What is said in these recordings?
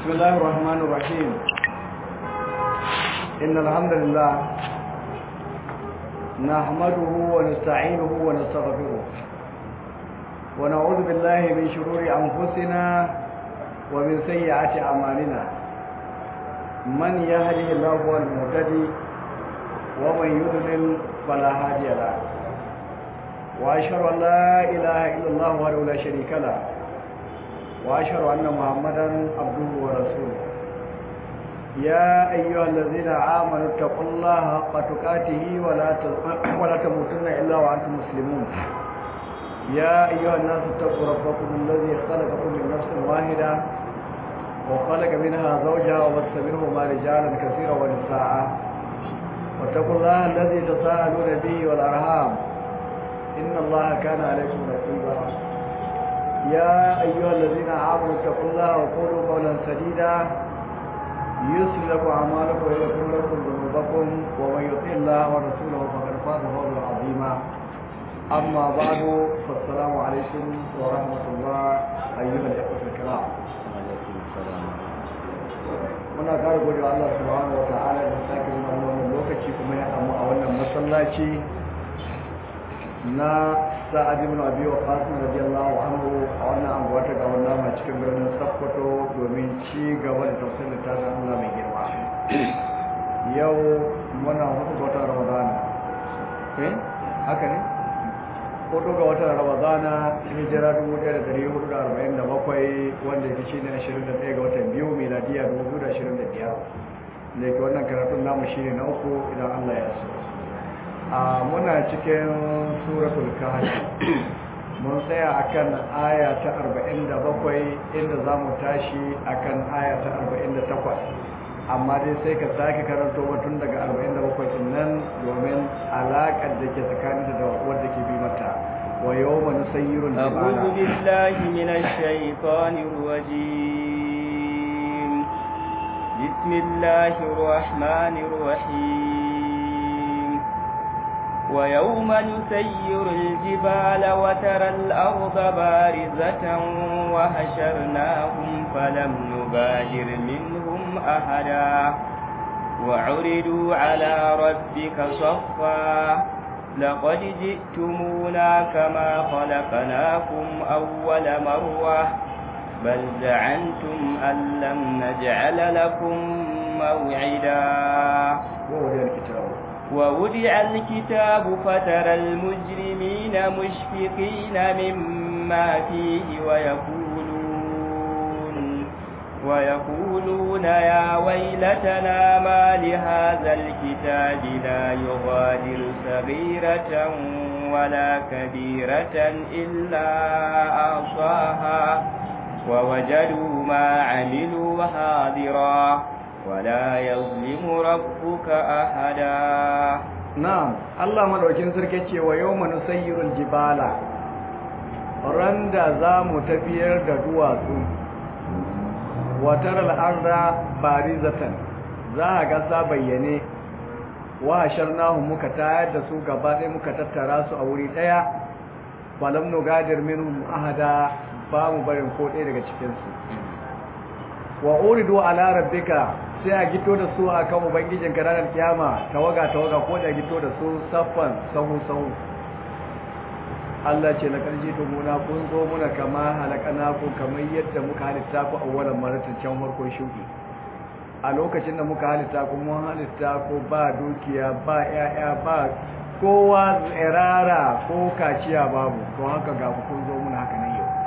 بسم الله الرحمن الرحيم إن الحمد لله نحمده ونستعينه ونستغفره ونعوذ بالله من شرور أنفسنا ومن سيئات أعمالنا من يهده الله هو المهتدي ومن يضلل فلا هادي له وأشهد أن لا إله إلا الله وحده لا شريك له وأشهد أن محمدا عبده ورسوله يا أيها الذين آمنوا اتقوا الله حق تقاته ولا ولا تموتن إلا وأنتم مسلمون يا أيها الناس اتقوا ربكم الذي خلقكم من نفس واحدة وخلق منها زوجها وبث منهما رجالا كثيرا ونساء واتقوا الله الذي تساءلون به والأرحام إن الله كان عليكم رقيبا يا أيها الذين آمنوا اتقوا الله وقولوا قولا سديدا يصلح لكم أعمالكم ويغفر لكم ذنوبكم ومن يطع الله ورسوله فقد فاز فوزا عظيما أما بعد فالسلام عليكم ورحمة الله أيها الإخوة الكرام muna kare gode wa Allah subhanahu wa ta'ala da sake nuna wannan lokaci kuma ya samu a wannan masallaci na sa'ad ibn abi waqas radiyallahu anhu a wannan anguwa ta ga wannan mai cikin birnin Sokoto domin ci gaba da tafsirin tafsirin Allah mai girma yau muna hudu ga watan Ramadan eh haka ne hudu ga watan Ramadan hijira 1447 wanda yake shine 21 ga watan biyu miladiya 2025 da ke wannan karatun namu shine na uku idan Allah ya so a muna cikin suratul kahfi mun tsaya akan aya ta 47 inda zamu tashi akan aya ta 48 amma dai sai ka sake karanto tun daga 47 din nan domin alaƙar da ke tsakanin da wadda ke bi mata wa yawma nusayyiru أعوذ بالله من الشيطان الرجيم بسم الله الرحمن الرحيم ويوم نسير الجبال وترى الأرض بارزة وحشرناهم فلم نبادر منهم أحدا وعرضوا على ربك صفا لقد جئتمونا كما خلقناكم أول مرة بل زعنتم أن لم نجعل لكم موعدا ووضع الكتاب ووضع الكتاب فترى المجرمين مشفقين مما فيه ويقولون ويقولون يا ويلتنا ما لهذا الكتاب لا يغادر صغيرة ولا كبيرة إلا أعصاها ووجدوا ما عملوا حاضرا ولا يظلم ربك أحدا na'am Allah madaukin sarki ce wa yawma nusayyirul jibala randa zamu tafiyar da duwatsu wa taral arda barizatan za a ga sa bayyane wa hasharnahu muka tayar da su gaba ɗaya muka tattara su a wuri ɗaya falam nugadir minhum ahada ba mu barin ko ɗaya daga cikin su wa uridu ala rabbika sai a gito da su akan ubangijin ranar kiyama tawaga tawaga ko da gito da su saffan sahu sahu Allah ce na karji to muna kun zo muna kama halakana ku kamar yadda muka halitta ku a wannan maratin can farkon shuki a lokacin da muka halitta ku mun halitta ku ba dukiya ba yaya ba kowa tsirara ko kaciya babu to haka ga kun zo muna haka nan yau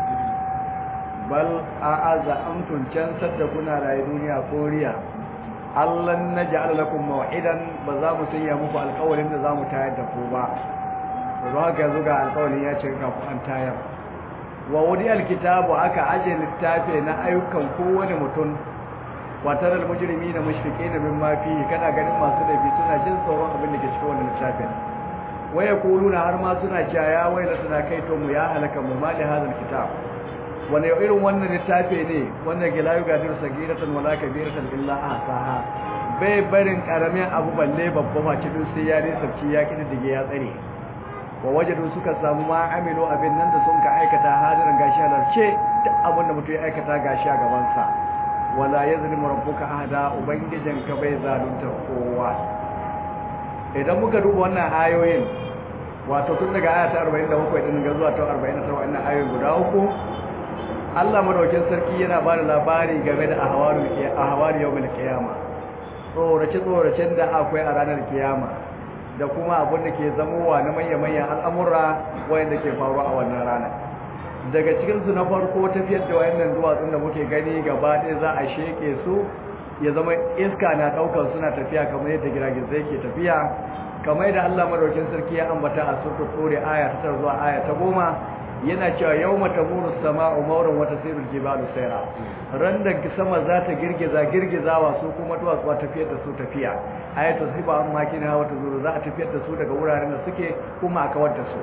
bal a aza amtun can sadda kuna rayu duniya ko riya allan na ja'ala lakum maw'idan ba za mu sanya muku alƙawarin da za mu tayar da ku ba to haka yanzu ga alƙawarin ya ce ga ku an tayar wa wudi alkitabu aka aje littafi na ayyukan kowane mutum wa taral mujrimina mushfiqina mimma fihi kana ganin masu laifi suna jin tsoron abin da ke cikin wannan littafin waya kuluna har ma suna cewa ya waila suna kai to mu ya halaka mu ma li hadal kitab wani irin wannan littafi ne wanda ke layu gadir sagiratan wala kabiratan illa ahsaha bai barin karamin abu balle babba ma cikin sai ya ne sabci ya kididdige ya tsare wa wajadu suka samu ma amilu abin nan da sun ka aikata hadirin gashi halarce duk abin da mutum ya aikata gashi a gaban sa wala yazlimu rabbuka ahada ubangijinka bai zalunta kowa idan muka duba wannan ayoyin wato tun daga aya ta 47 din ga zuwa ta 49 wannan ayoyin guda uku Allah madaukin sarki yana ba da labari game da ahwarul ahwari yawmil qiyama tsorace tsoracen da akwai a ranar kiyama da kuma abin da ke zamowa na manya-manyan al'amura wayanda ke faruwa a wannan ranar daga cikinsu na farko tafiyar da wayannan duwatsun da muke gani gaba ɗaya za a sheke su ya zama iska na ɗaukar suna tafiya kamar yadda giragizai ke tafiya kamar yadda Allah madaukin sarki ya ambata a surtu tsore aya ta zuwa aya ta goma yana cewa yau mata muru sama'u mauran wata sirul jibalu saira ran da sama za ta girgiza girgizawa su kuma duwatsu tafiyar da su tafiya ayatu siba an makina wata zuru za a tafiyar da su daga wuraren da suke kuma a kawar da su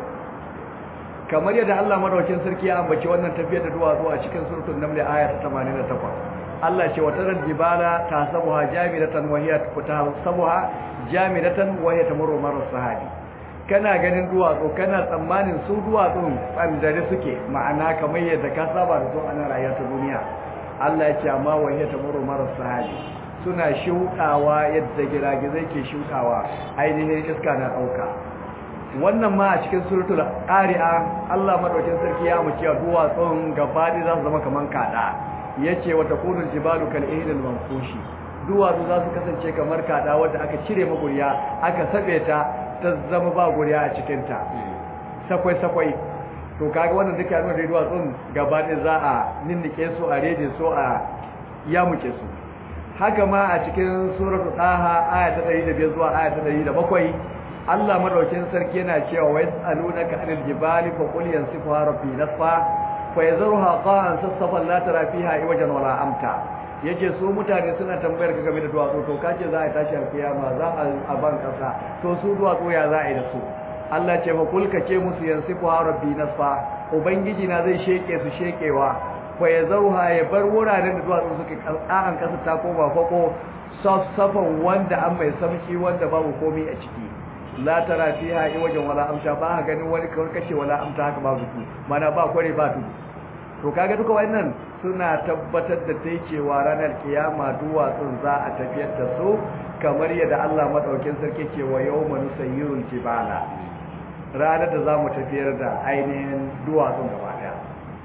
kamar yadda Allah madaukakin sarki ya ambaci wannan tafiyar da duwatsu a cikin suratul naml aya ta 88 Allah ce wata ran jibala tasabuha jamidatan wa hiya tasabuha jamidatan wa hiya tamurru mar sahabi kana ganin duwatsu kana tsammanin su duwatsun tsandare suke ma'ana kamar yadda ka saba da su a nan rayuwar ta duniya Allah ya ce amma wa hiya tamurru mar sahabi suna shuɗawa yadda giragizai ke shuɗawa ainihin iska na ɗauka wannan ma a cikin suratul qari'a Allah madaukin sarki ya muke duwatsun gabaɗi za su zama kaman kada yace wa takunul jibalu kal ihdil manfushi duwatsu za su kasance kamar kada wanda aka cire maguriya aka sabe ta ta zama ba guriya a cikin ta sakwai sakwai to kaga wannan duka nuna da duwatsun gabaɗi za a ninnike su a rede su a yamuke su haka ma a cikin suratul taha aya ta 105 zuwa aya ta 107 Allah madaukin sarki yana cewa wa yasalunaka anil jibali fa qul yansifuha rabbi nasfa fa yazruha qa'an sasfan la tara fiha iwajan wala amta yace su mutane suna tambayar ka game da duwatsu to kace za a tashi alkiyama za a ban kasa to su duwatsu ya za a yi da su Allah ce fa qul kace musu yansifuha rabbi nasfa ubangiji na zai sheke su shekewa fa yazruha ya bar wuraren da duwatsu suke ƙa'an kasa ta koma fako safsafan wanda an mai samki wanda babu komai a ciki la tara fiha wajen wala amsa ba ha ganin wani kawai kace wala amsa haka ba zuku mana ba kware ba tudu to kaga duka wannan suna tabbatar da tai cewa ranar kiyama duwatsun za a tafiyar da su kamar yadda Allah madaukin sarki ce wa yawma nusayyirul jibala ranar da zamu tafiyar da ainihin duwatsun gaba daya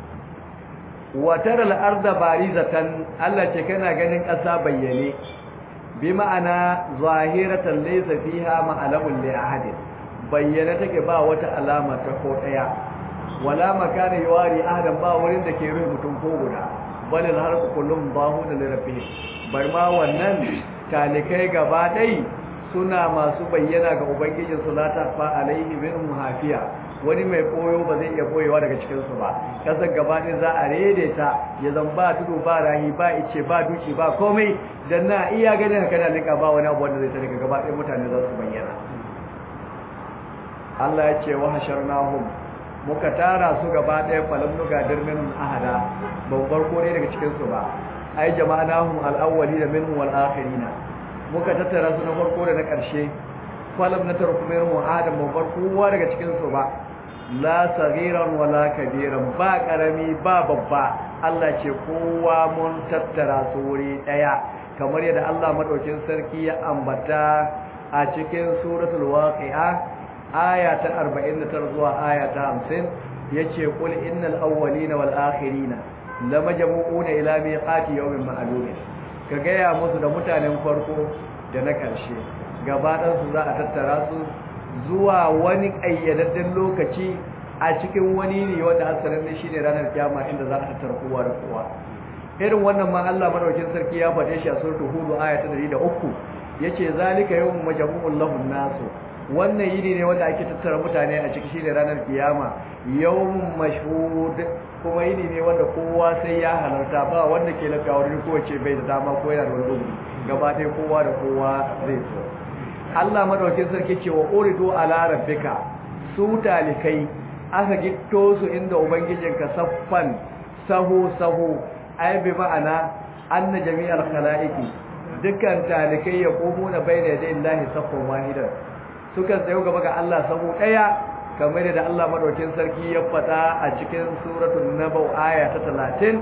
wa tara al-arda barizatan Allah ce kana ganin ƙasa bayyane bi ma'ana zahiratan laysa fiha ma'alamun li ahadin bayyana take ba wata alama ta ko daya wala makana yawari ahadan ba wurin da ke rufe mutum ko guda balil har kullum bahu da lirafi bar ma wannan talikai gaba dai suna masu bayyana ga ubangijin su la ta fa alaihi min hafiya wani mai koyo ba zai iya koyewa daga cikin su ba kasar gaba ɗaya za a redeta ya zan ba tudu ba rahi ba ice ba duki ba komai dan na iya ganin haka da lika ba wani abu wanda zai tare gaba ɗaya mutane za su bayyana Allah ya ce wa hasharnahum muka tara su gaba ɗaya falam nuga dirmin ahada ban farko ne daga cikin su ba ai jama'anahum al-awwali da minhum wal akhirina muka tattara su na farko da na ƙarshe falam na tarku minhum adam ban farko daga cikin su ba la saghiran wala kabiran ba karami ba babba Allah ce kowa mun tattara su wuri daya kamar yadda Allah madaukin sarki ya ambata a cikin suratul waqi'a aya ta 49 zuwa aya ta 50 yace qul innal awwalina wal akhirina lamajmu'una ila miqati yawmin ma'lum ka gaya musu da mutanen farko da na karshe gaba su za a tattara su zuwa wani ƙayyadadden lokaci a cikin wani ne wanda asalin ne shine ranar kiyama inda za a tattara kowa da kowa irin wannan ma Allah madaukakin sarki ya faɗe shi a suratul hud aya ta 103 yace zalika yawmun majmu'un lahun nasu wannan yini ne wanda ake tattara mutane a ciki shine ranar kiyama yawmun mashhud kuma yini ne wanda kowa sai ya halarta ba wanda ke lafiya wurin kowace bai da dama ko yana da wani gudu gaba ɗaya kowa da kowa zai so Allah madaukakin sarki ce wa uridu ala rabbika su talikai aka gitto su inda ubangijinka saffan sahu sahu ai bi ma'ana anna jami'al khalaiqi dukkan talikai ya komo na bayna da Allah saffan wahidan suka tsayo gaba ga Allah sahu daya kamar da Allah madaukakin sarki ya fada a cikin suratul naba aya ta 30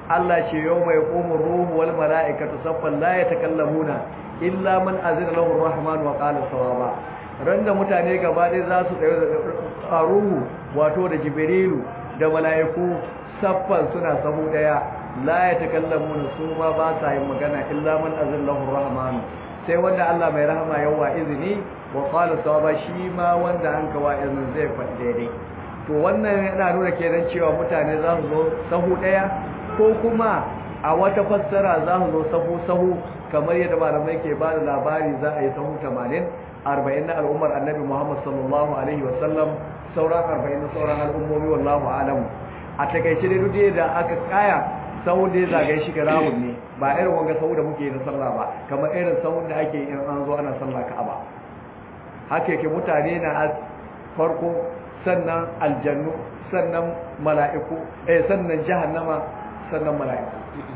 Allah ce yau mai ƙomin ruhu wal mala'ikatu saffan la ya takallamuna illa man azina lahu rahman wa qala sawaba ran da mutane gaba ɗaya za su tsaye da ruhu wato da jibrilu da mala'iku saffan suna sahu daya la ya takallamuna su ma ba sa yin magana illa man azina lahu rahman sai wanda Allah mai rahama yawa izini wa qala sawaba shi ma wanda an kawa izinin zai faɗi daidai to wannan yana nuna kenan cewa mutane za su zo sahu daya ko kuma a wata fassara za su zo sahu sahu kamar yadda malamai ke ba da labari za a yi sahu 80 40 na al'ummar annabi Muhammad sallallahu alaihi wasallam sauran 40 na sauran al'ummomi wallahu alam a takaice dai duk da aka kaya sahu da zagaye shi ga rawun ne ba irin wanga sahu da muke yi na sallah ba kamar irin sahun da ake in an zo ana sallah ka'aba haka yake mutane na farko sannan aljannu sannan mala'iku eh sannan jahannama sannan mala'iku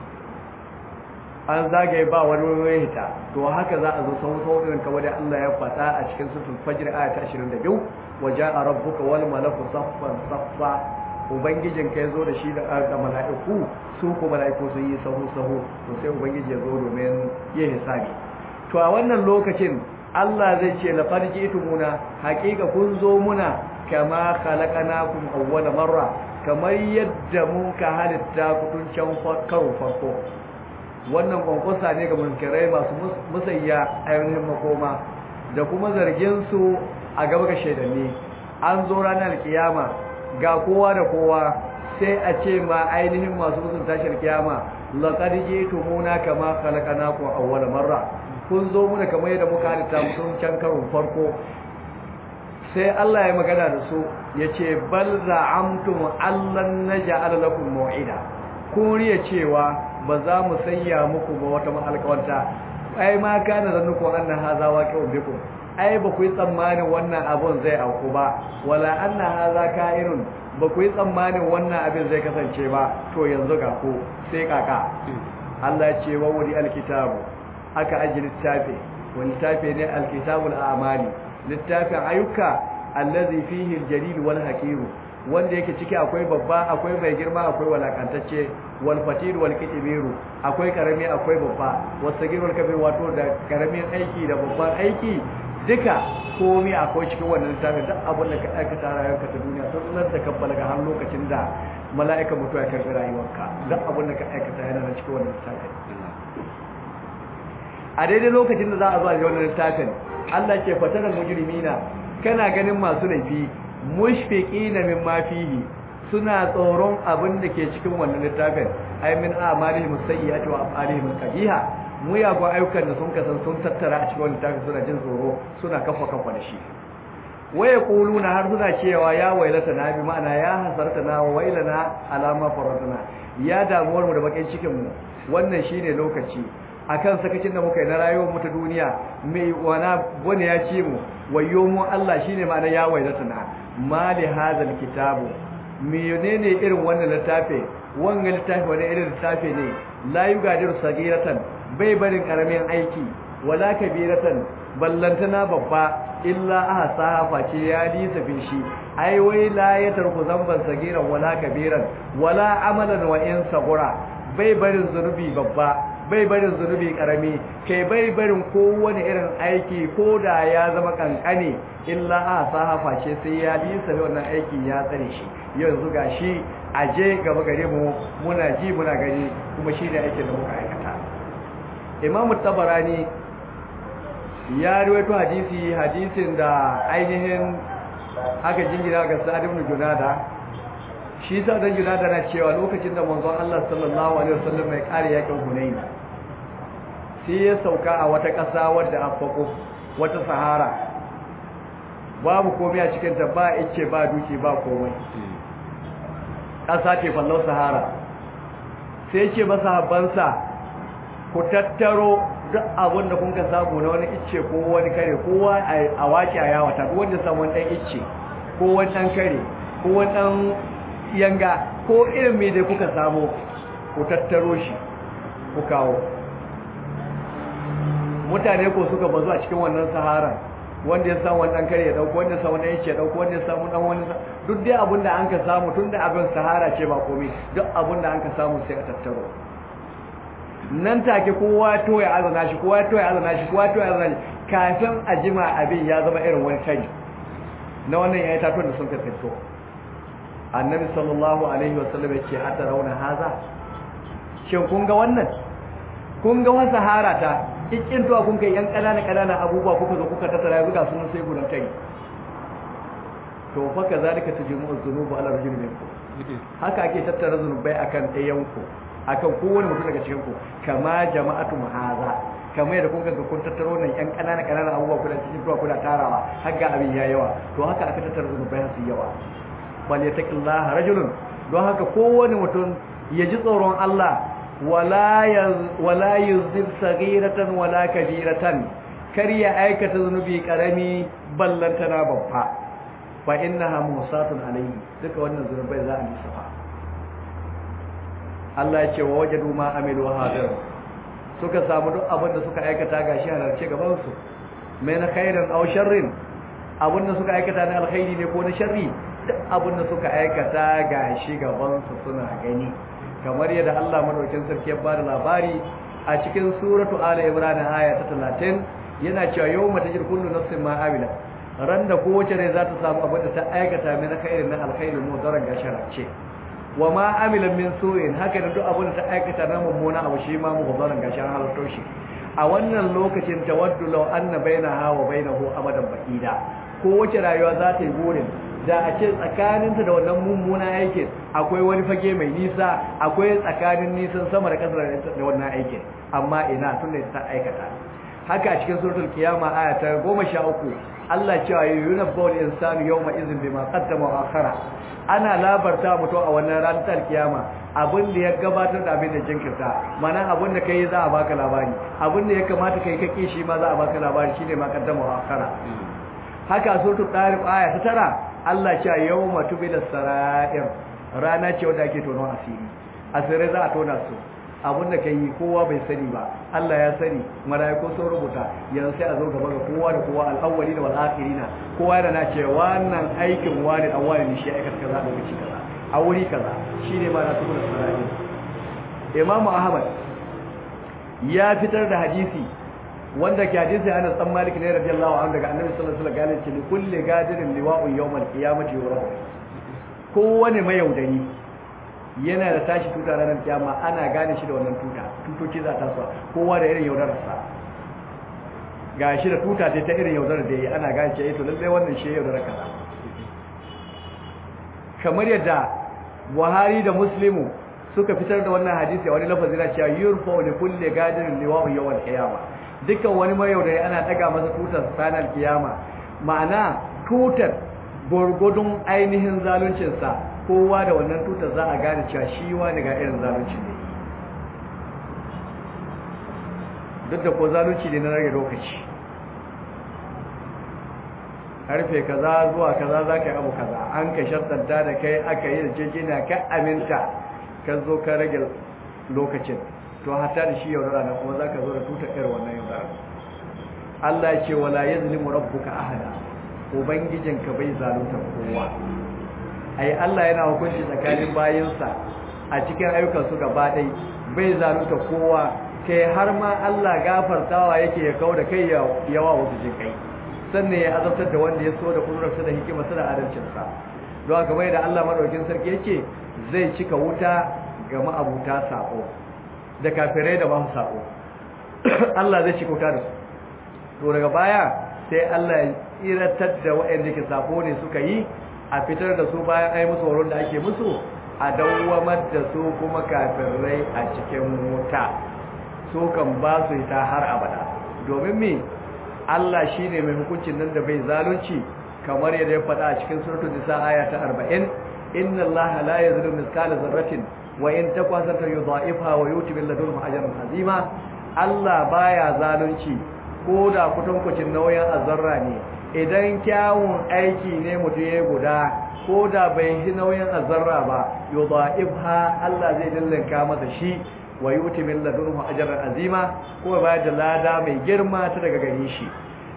an zagaye ba wani wani hita to haka za a zo sau sau din kamar da Allah ya faɗa a cikin suratul fajr aya ta 22 waja'a rabbuka wal malaku saffan saffa ubangijin ka yazo da shi da da mala'iku su ko mala'iku sun yi sahu sahu to sai ubangiji ya zo domin yin hisabi to a wannan lokacin Allah zai ce laqad ji'tumuna haqiqa kun zo muna kama khalaqnakum awwala marra kamar yadda mun ka halitta ku tun can karo farko wannan kwankwasa ne ga munkirai masu musayya ainihin makoma da kuma zargin su a gaba ga shaidanni an zo ranar kiyama ga kowa da kowa sai a ce ma ainihin masu musun tashar kiyama laqad ji'tumuna kama khalaqnakum awwala marra kun zo muna kamar yadda muka halitta mutum can karon farko sai Allah ya magana da su ya ce bal za'amtum allan naj'al lakum maw'ida kun riya cewa ba za mu sanya muku ba wata alƙawarta ai ma kana zannuku anna hadha waqi'un bikum ai ba ku yi tsammanin wannan abun zai auku ba wala anna hadha ka'irun ba ku yi tsammanin wannan abin zai kasance ba to yanzu ga ku sai kaka Allah ya ce wa wuri alkitabu aka aji littafi wani littafi ne alkitabul a'mali littafin ayyuka allazi fihi aljalil wal haqiru wanda yake ciki akwai babba akwai mai girma akwai walakantacce wal fatir wal kitbiru akwai karami akwai babba wasagir wal kabir wato da karamin aiki da babban aiki duka komai akwai cikin wannan littafin duk abin da ka aikata rayuwarka ta duniya tun nan da kabbala ga har lokacin da mala'ika mutuwa ya karbi rayuwarka duk abin da ka aikata yana nan cikin wannan littafin a daidai lokacin da za a zo a wannan littafin Allah ke fatanar mujrimina kana ganin masu laifi mushfiqina mimma fihi suna tsoron abin da ke cikin wannan littafin ay min a'malihim sayyi'ati wa af'alihim qabiha mu ya go ayyukan da sun kasan sun tattara a cikin wannan littafin suna jin tsoro suna kafa kafa da shi waya kuluna har suna cewa ya wailata na bi ma'ana ya hasarta na wailana alama faraduna ya damuwar mu da bakin cikin mu wannan shine lokaci akan sakacin da muka yi na rayuwar mu ta duniya mai wana wani ya ce mu wayo mu Allah shine ma'ana ya wailata na mali hadal kitabu menene irin wannan littafi wannan littafi wani irin littafi ne la yugadiru sagiratan bai barin karamin aiki wala kabiratan ballantana babba illa ahsa face ya lisa bin shi ai wai la ya tarku zamban sagiran wala kabiran wala amalan wa in sagura bai barin zunubi babba bai barin zunubi karami kai bai barin kowane irin aiki ko da ya zama kankane illa a sahafa ce sai ya lisa wannan aiki ya tsare shi yanzu gashi aje gaba gare mu muna ji muna gani kuma shi ne aikin da muka aikata imam tabarani ya rawaito hadisi hadisin da ainihin aka jingira ga sa'ad ibn junada shi sa dan junada na cewa lokacin da manzon Allah sallallahu alaihi wasallam mai kare yakin Hunain sai ya sauka a wata ƙasa wadda afako wata sahara babu komai a cikin ta ba ice ba duki ba komai ƙasa ce fallau sahara sai ce masa habbansa ku tattaro duk abin da kun ka samu na wani icce ko wani kare kowa a wace a yawata duk wanda samu wani ɗan icce ko wani ɗan kare ko wani ɗan yanga ko irin mai da kuka samu ku tattaro shi ku kawo mutane ko suka bazu a cikin wannan sahara wanda ya samu wannan kare ya dauko wanda ya samu wannan yace ya dauko wanda ya samu dan wani duk dai abin da an ka samu tunda abin sahara ce ba komai duk abin da an ka samu sai a tattaro nan take kowa to ya azana shi kowa to ya azana shi kowa to ya azana shi kafin a jima abin ya zama irin wani tani na wannan yayi tatuwan da sun ka fito annabi sallallahu alaihi wasallam ya ce hatta rauna haza shin kun ga wannan kun ga wani sahara ta kikin tuwa kun kai yan kanana kanana abubuwa kuka zo kuka tattara yanzu ga sunan sai gudan kai to fa kazalika tajmu az-zunubu ala rajulin minkum haka ake tattara zunubai akan ɗayan ku akan kowane mutum daga cikin ku kama jama'atu haza kamar yadda kun ga kun tattaro nan yan kanana kanana abubuwa kuna cikin tuwa kuna tarawa har ga abin ya yawa to haka aka tattara zunubai su yawa bal yataqillaha rajulun don haka kowane mutum ya ji tsoron Allah wala yuzib sagiratan wala kabiratan kar ya aikata zunubi karami ballantana babba fa innaha musatun alayhi duka wannan zunubai za a lissafa Allah ya ce wa wajadu ma amilu hadir suka samu duk abin da suka aikata gashi halarce gaban su mai na khairin aw sharrin abin da suka aikata na alkhairi ne ko na sharri duk abin da suka aikata gashi gaban su suna gani kamar yadda Allah madaukakin sarki ya bada labari a cikin suratu ala imran aya ta 30 yana cewa yawma tajir kullu nafsin ma amila ran da kowace rai za ta samu abin da ta aikata min khairin na alkhairin mu daran gashara ce wa ma amila min su'in haka da duk abin da ta aikata na mummuna abu shi ma mu daran gashara halatto shi a wannan lokacin tawaddu law anna bainaha wa bainahu amadan baqida kowace rayuwa za ta yi burin da a ce tsakaninta da wannan mummuna aikin akwai wani fage mai nisa akwai tsakanin nisan sama da kasar da wannan aikin amma ina tun da ta aikata haka a cikin suratul kiyama aya ta 13 Allah cewa yuna bawl insanu yawma izin bima qaddama wa akhara ana labarta mutu a wannan ranar kiyama abin da ya gabatar da abin da jinkirta mana abin da kai za a baka labari abin da ya kamata kai kake shi ma za a baka labari shine ma qaddama wa akhara haka suratul tariq aya ta tara Allah ce yawma tubila sarair rana ce wanda ake tono asiri asirai za a tona su abinda kai kowa bai sani ba Allah ya sani mala'iku sun rubuta yanzu sai a zo gaba ga kowa da kowa al-awwalina wal akhirina kowa yana ce wannan aikin wani dan wani ne shi aikata kaza da lokaci kaza a wuri kaza shine ma na tubila sarair Imam Ahmad ya fitar da hadisi wanda ke hadisi Anas dan Malik ne radiyallahu anhu daga Annabi sallallahu alaihi wasallam gane ce kulli gadirin liwa'u yawmal qiyamati yurahu kowane mayaudari yana da tashi tuta ranar kiyama ana gane shi da wannan tuta tutoci za ta sa kowa da irin yaudarar sa gashi da tuta ta irin yaudarar da yi ana gane ce to lalle wannan shi yaudarar kaza kamar yadda Buhari da Muslimu suka fitar da wannan hadisi a wani lafazi na cewa yurfa li kulli gadirin liwa'u yawmal qiyamah dukkan wani mayaudari ana daga masa tutar sanar kiyama ma'ana tutar gurgudun ainihin zaluncinsa kowa da wannan tutar za a gane cewa shi wani ga irin zalunci ne duk da ko zalunci ne na rage lokaci karfe kaza zuwa kaza za ka yi abu kaza an ka shartanta da kai aka yi da jejina ka aminta ka zo ka rage lokacin to hatta da shi yaudara nan kuma zaka zo da tutar irin wannan yaudara Allah ya ce wala yazlimu rabbuka ahada ubangijinka bai zalunta kowa ai Allah yana hukunci tsakanin bayinsa a cikin ayyukan su gaba dai bai zalunta kowa kai har ma Allah gafartawa yake ya kauda kai yawa wasu jin kai sannan ya azabtar da wanda ya so da kudurarsa da hikimarsa da adalcinsa don haka bai da Allah madaukin sarki yake zai cika wuta ga ma'abuta sako da kafirai da masu sako Allah zai ci kauta da su to daga baya sai Allah ya tsiratar da waɗanda ke sako ne suka yi a fitar da su bayan ai musu horon da ake musu a dawwamar da su kuma kafirai a cikin wuta su kan ba su ta har abada domin me Allah shine mai hukuncin nan da bai zalunci kamar yadda ya faɗa a cikin suratul nisa aya ta 40 inna allaha la yazlimu mithqala dharratin wa in takwasata yudha'ifha wa yuti bil ladunhu ajran azima Allah baya zalunci ko da kutankucin nauyin azarra ne idan kyawun aiki ne mutum ya guda ko da bai yi nauyin azarra ba yudha'ifha Allah zai dillinka masa shi wa yuti min ladunhu ajran azima ko ba da lada mai girma ta daga gare shi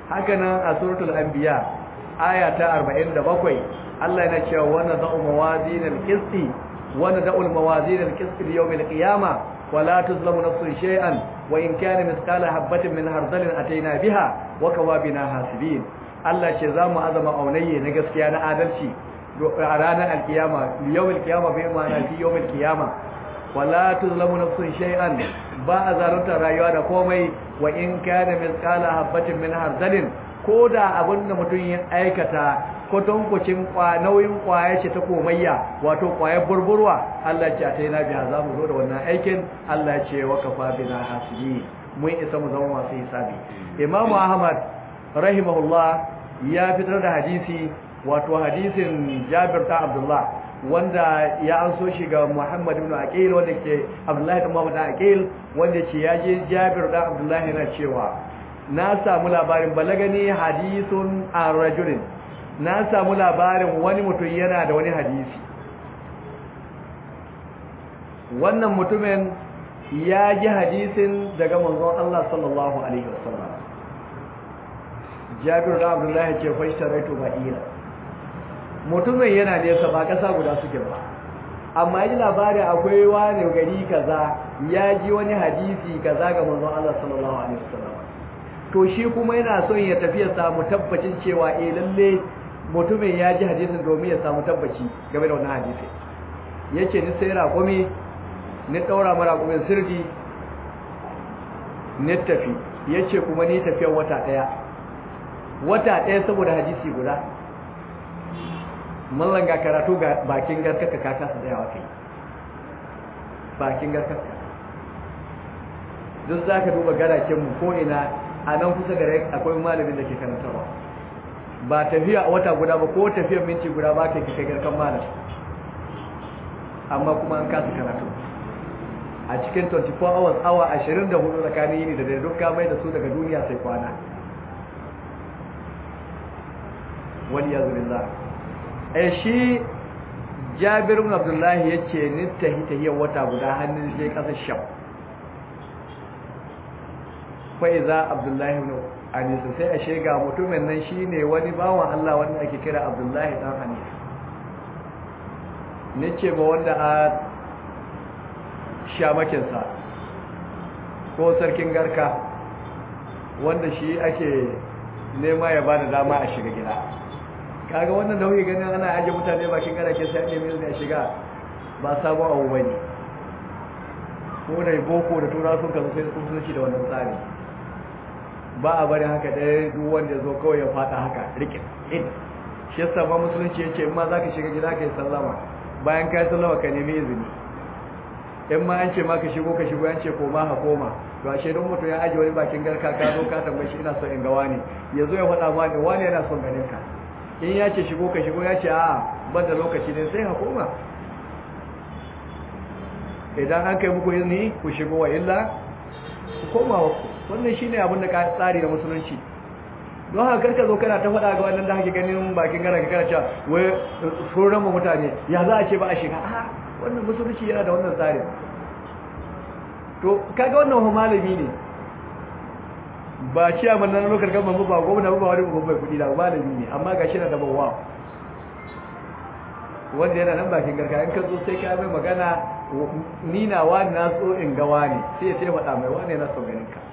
haka nan a suratul anbiya aya ta 47 Allah yana cewa wa nad'u mawazinal qisti wa nad'u mawazinal qisti li yawmil qiyamah wa la tuzlamu nafsun shay'an wa in kana mithqala habatin min hardalin ataina biha wa kawabina hasibin Allah ce za mu azama aunayye na gaskiya na adalci a ranar alkiyama yawmil qiyama bai ma'ana fi yawmil qiyama wala tuzlamu nafsun shay'an ba a zarunta rayuwa da komai wa in kana mithqala habatin min hardalin ko da abin da mutum ya aikata kwatankwacin nauyin kwaya ce ta komayya wato kwayar burburwa Allah ce a ta yi na biya za mu zo da wannan aikin Allah ce wa kafa bina hasibi mun isa mu zama masu hisabi imamu ahmad rahimahullah ya fitar da hadisi wato hadisin jabir ta abdullah wanda ya an so shi ga muhammad ibn aqil wanda ke abdullahi ibn muhammad aqil wanda ce ya je jabir da abdullahi yana cewa na samu labarin balagani hadisun a rajulin na samu labarin wani mutum yana da wani hadisi wannan mutumin ya ji hadisin daga manzon Allah sallallahu alaihi wasallam Jabir da Abdullahi ce fashtaraitu ba'ira mutumin yana nesa ba kasa guda suke ba amma yi labarin akwai wani gari kaza ya ji wani hadisi kaza ga manzon Allah sallallahu alaihi wasallam to shi kuma yana son ya tafi ya samu tabbacin cewa eh lalle mutumin ya ji hadisin domin ya samu tabbaci game da wannan hadisi yace ni sai raƙumi ni daura mara raƙumin sirdi ni tafi yace kuma ni tafiyar wata daya wata daya saboda hadisi guda mallan ga karatu ga bakin garkaka ka kasa tsayawa kai bakin garkaka duk zaka duba garaken mu ko ina a nan kusa da akwai malamin da ke karantarwa ba tafiya a wata guda ba ko tafiyar minti guda ba ka kai garkan malam amma kuma an kasa karatu a cikin 24 hours awa 24 tsakanin yini da dare duk ka mai da su daga duniya sai kwana wani ya zubillah eh shi jabir ibn abdullahi yace ni tahi tahiyar wata guda hannun sai kasar sham fa'iza abdullahi ibn anis sai a shega mutumin nan shine wani bawan Allah wanda ake kira abdullahi dan anis nace ba wanda a shamakin sa ko sarkin garka wanda shi ake nema ya bada dama a shiga gida kaga wannan da kuke ganin ana aje mutane bakin garake sai an nemi a shiga ba sabon abu bane ko da boko da tura sun kazo sai sun ci da wannan tsari ba a bari haka ɗaya duk wanda ya zo kawai ya fata haka rikin in shi yasa ba musulunci ya ce in ma za ka shiga gida ka yi sallama bayan ka yi sallama ka nemi izini in ma an ce ma ka shigo ka shigo an ce koma ha koma to ashe don mutum ya ajiye wani bakin garka ka zo ka tambaye shi ina son in ga wani ya zo ya faɗa ma ne wani yana son ganin ka in ya ce shigo ka shigo ya ce a ban da lokaci ne sai ha koma idan an kai muku izini ku shigo wa illa ku koma wa ku wannan shine abin da ka tsari da musulunci don haka karka zo kana ta faɗa ga wannan da hake ganin bakin gara ka kana cewa wai sauran mu mutane ya za a ce ba a shiga a wannan musulunci yana da wannan tsarin to kaga wannan ho malami ne ba ciya man nan lokacin gaba ba gwamna ba wani babban kuɗi da malami ne amma ga shi na da bawa wanda yana nan bakin garka in ka zo sai ka mai magana ni na wani na so in ga wani sai sai faɗa mai wani na so ganin ka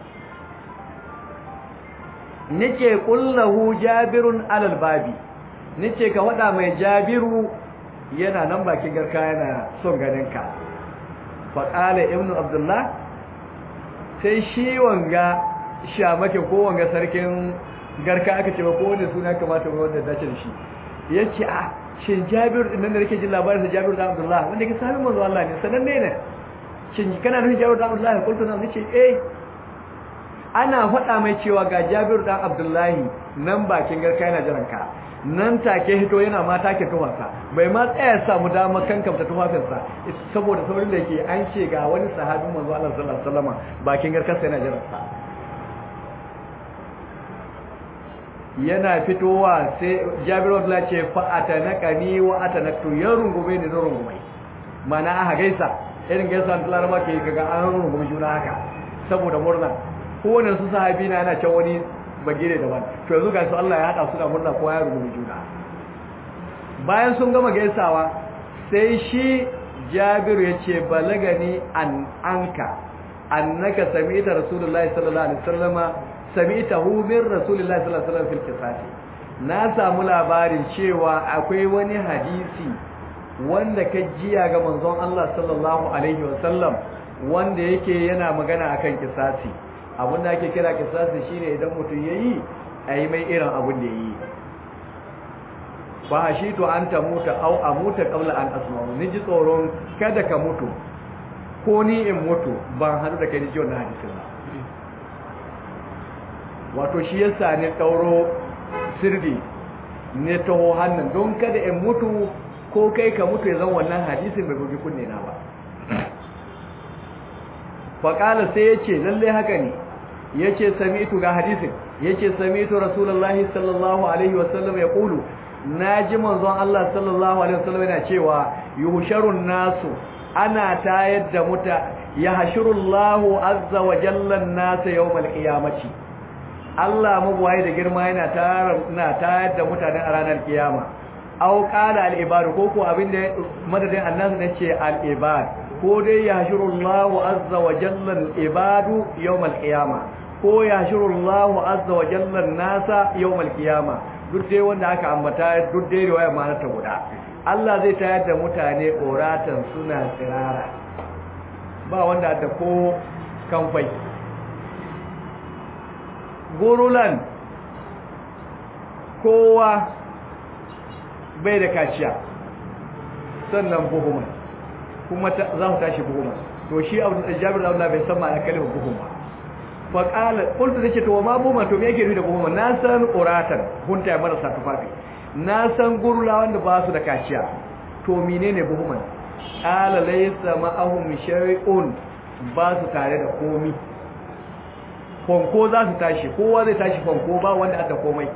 nace kullahu jabirun alal babi nace ka wada mai jabiru yana nan bakin garka yana son ganin ka fa qala ibnu abdullah sai shi wanga shamake ko wanga sarkin garka aka ce ko wanda suna kamata wanda dace da shi yace a shin jabir din nan da nake jin labarin sa jabir da abdullah wanda ke sami manzo Allah ne sananne ne shin kana nufin jabir da abdullah kullu nan nace eh ana faɗa mai cewa ga Jabir dan Abdullahi nan bakin garka yana jiran ka nan take hito yana ma take tufarsa bai ma tsaya samu dama kankamta tufafinsa saboda saurin da yake an ce ga wani sahabin manzo Allah sallallahu alaihi wasallam bakin garkarsa yana jiran sa yana fitowa sai Jabir Abdullahi ce fa atanaqani wa atanaqtu ya rungume ni da rungume mana aka gaisa irin gaisa da Laraba ke kaga an rungume juna haka saboda murna kowane su sahabi na yana can wani bagire daban to yanzu ga su Allah ya hada su da murna ko ya rubuta juna bayan sun gama gaisawa sai shi Jabiru ya ce balagani an anka annaka sami'ta rasulullahi sallallahu alaihi wasallama sami'tahu min rasulillahi sallallahu alaihi wasallam fil qisasi na samu labarin cewa akwai wani hadisi wanda ka jiya ga manzon Allah sallallahu alaihi wasallam wanda yake yana magana akan kisasi abin da ake kira kisasi shine idan mutum yayi ayi mai irin abin da yayi ba shi to an ta muta au amuta qabla an asma'u ni ji tsoron kada ka mutu ko ni in mutu ban hadu da kai ji wannan hadisin ba wato shi yasa ne dauro sirri ne taho hannun don kada in mutu ko kai ka mutu ya zan wannan hadisin bai bugi kunne na ba faƙala sai ya ce lallai haka ne ya ce sami'tu ga hadisin ya ce sami'tu rasulallah sallallahu alaihi wasallam ya ƙulu na ji manzon Allah sallallahu alaihi wasallam yana cewa yuhsharun nasu ana tayar da muta ya hashirullahu azza wa jalla nasa yawmal qiyamati Allah mabuwaye da girma yana tayar na tayar da mutane a ranar kiyama aw qala al ibad ko ko abinda madadin annabi ne ce al ibad ko dai ya hashirullahu azza wa jalla al ibad yawmal qiyama ko ya hashirullahu azza wa jalla nasa yawmal qiyama duk dai wanda aka ambata duk dai riwaya ma'anar ta guda Allah zai tayar da mutane oratan suna tsirara ba wanda da ko kamfai gurulan kowa bai da kaciya sannan buhuman kuma za mu tashi buhuman to shi abu da jabir da Allah bai san ma'anar kalmar buhum ba fa qala qultu dace to ma buhuma to me yake nufi da buhuma na san uratan hunta ya marasa tufafi na san gurula wanda ba su da kaciya to menene buhuman qala laysa ma'ahum shay'un ba su tare da komi fanko za su tashi kowa zai tashi fanko ba wanda aka komai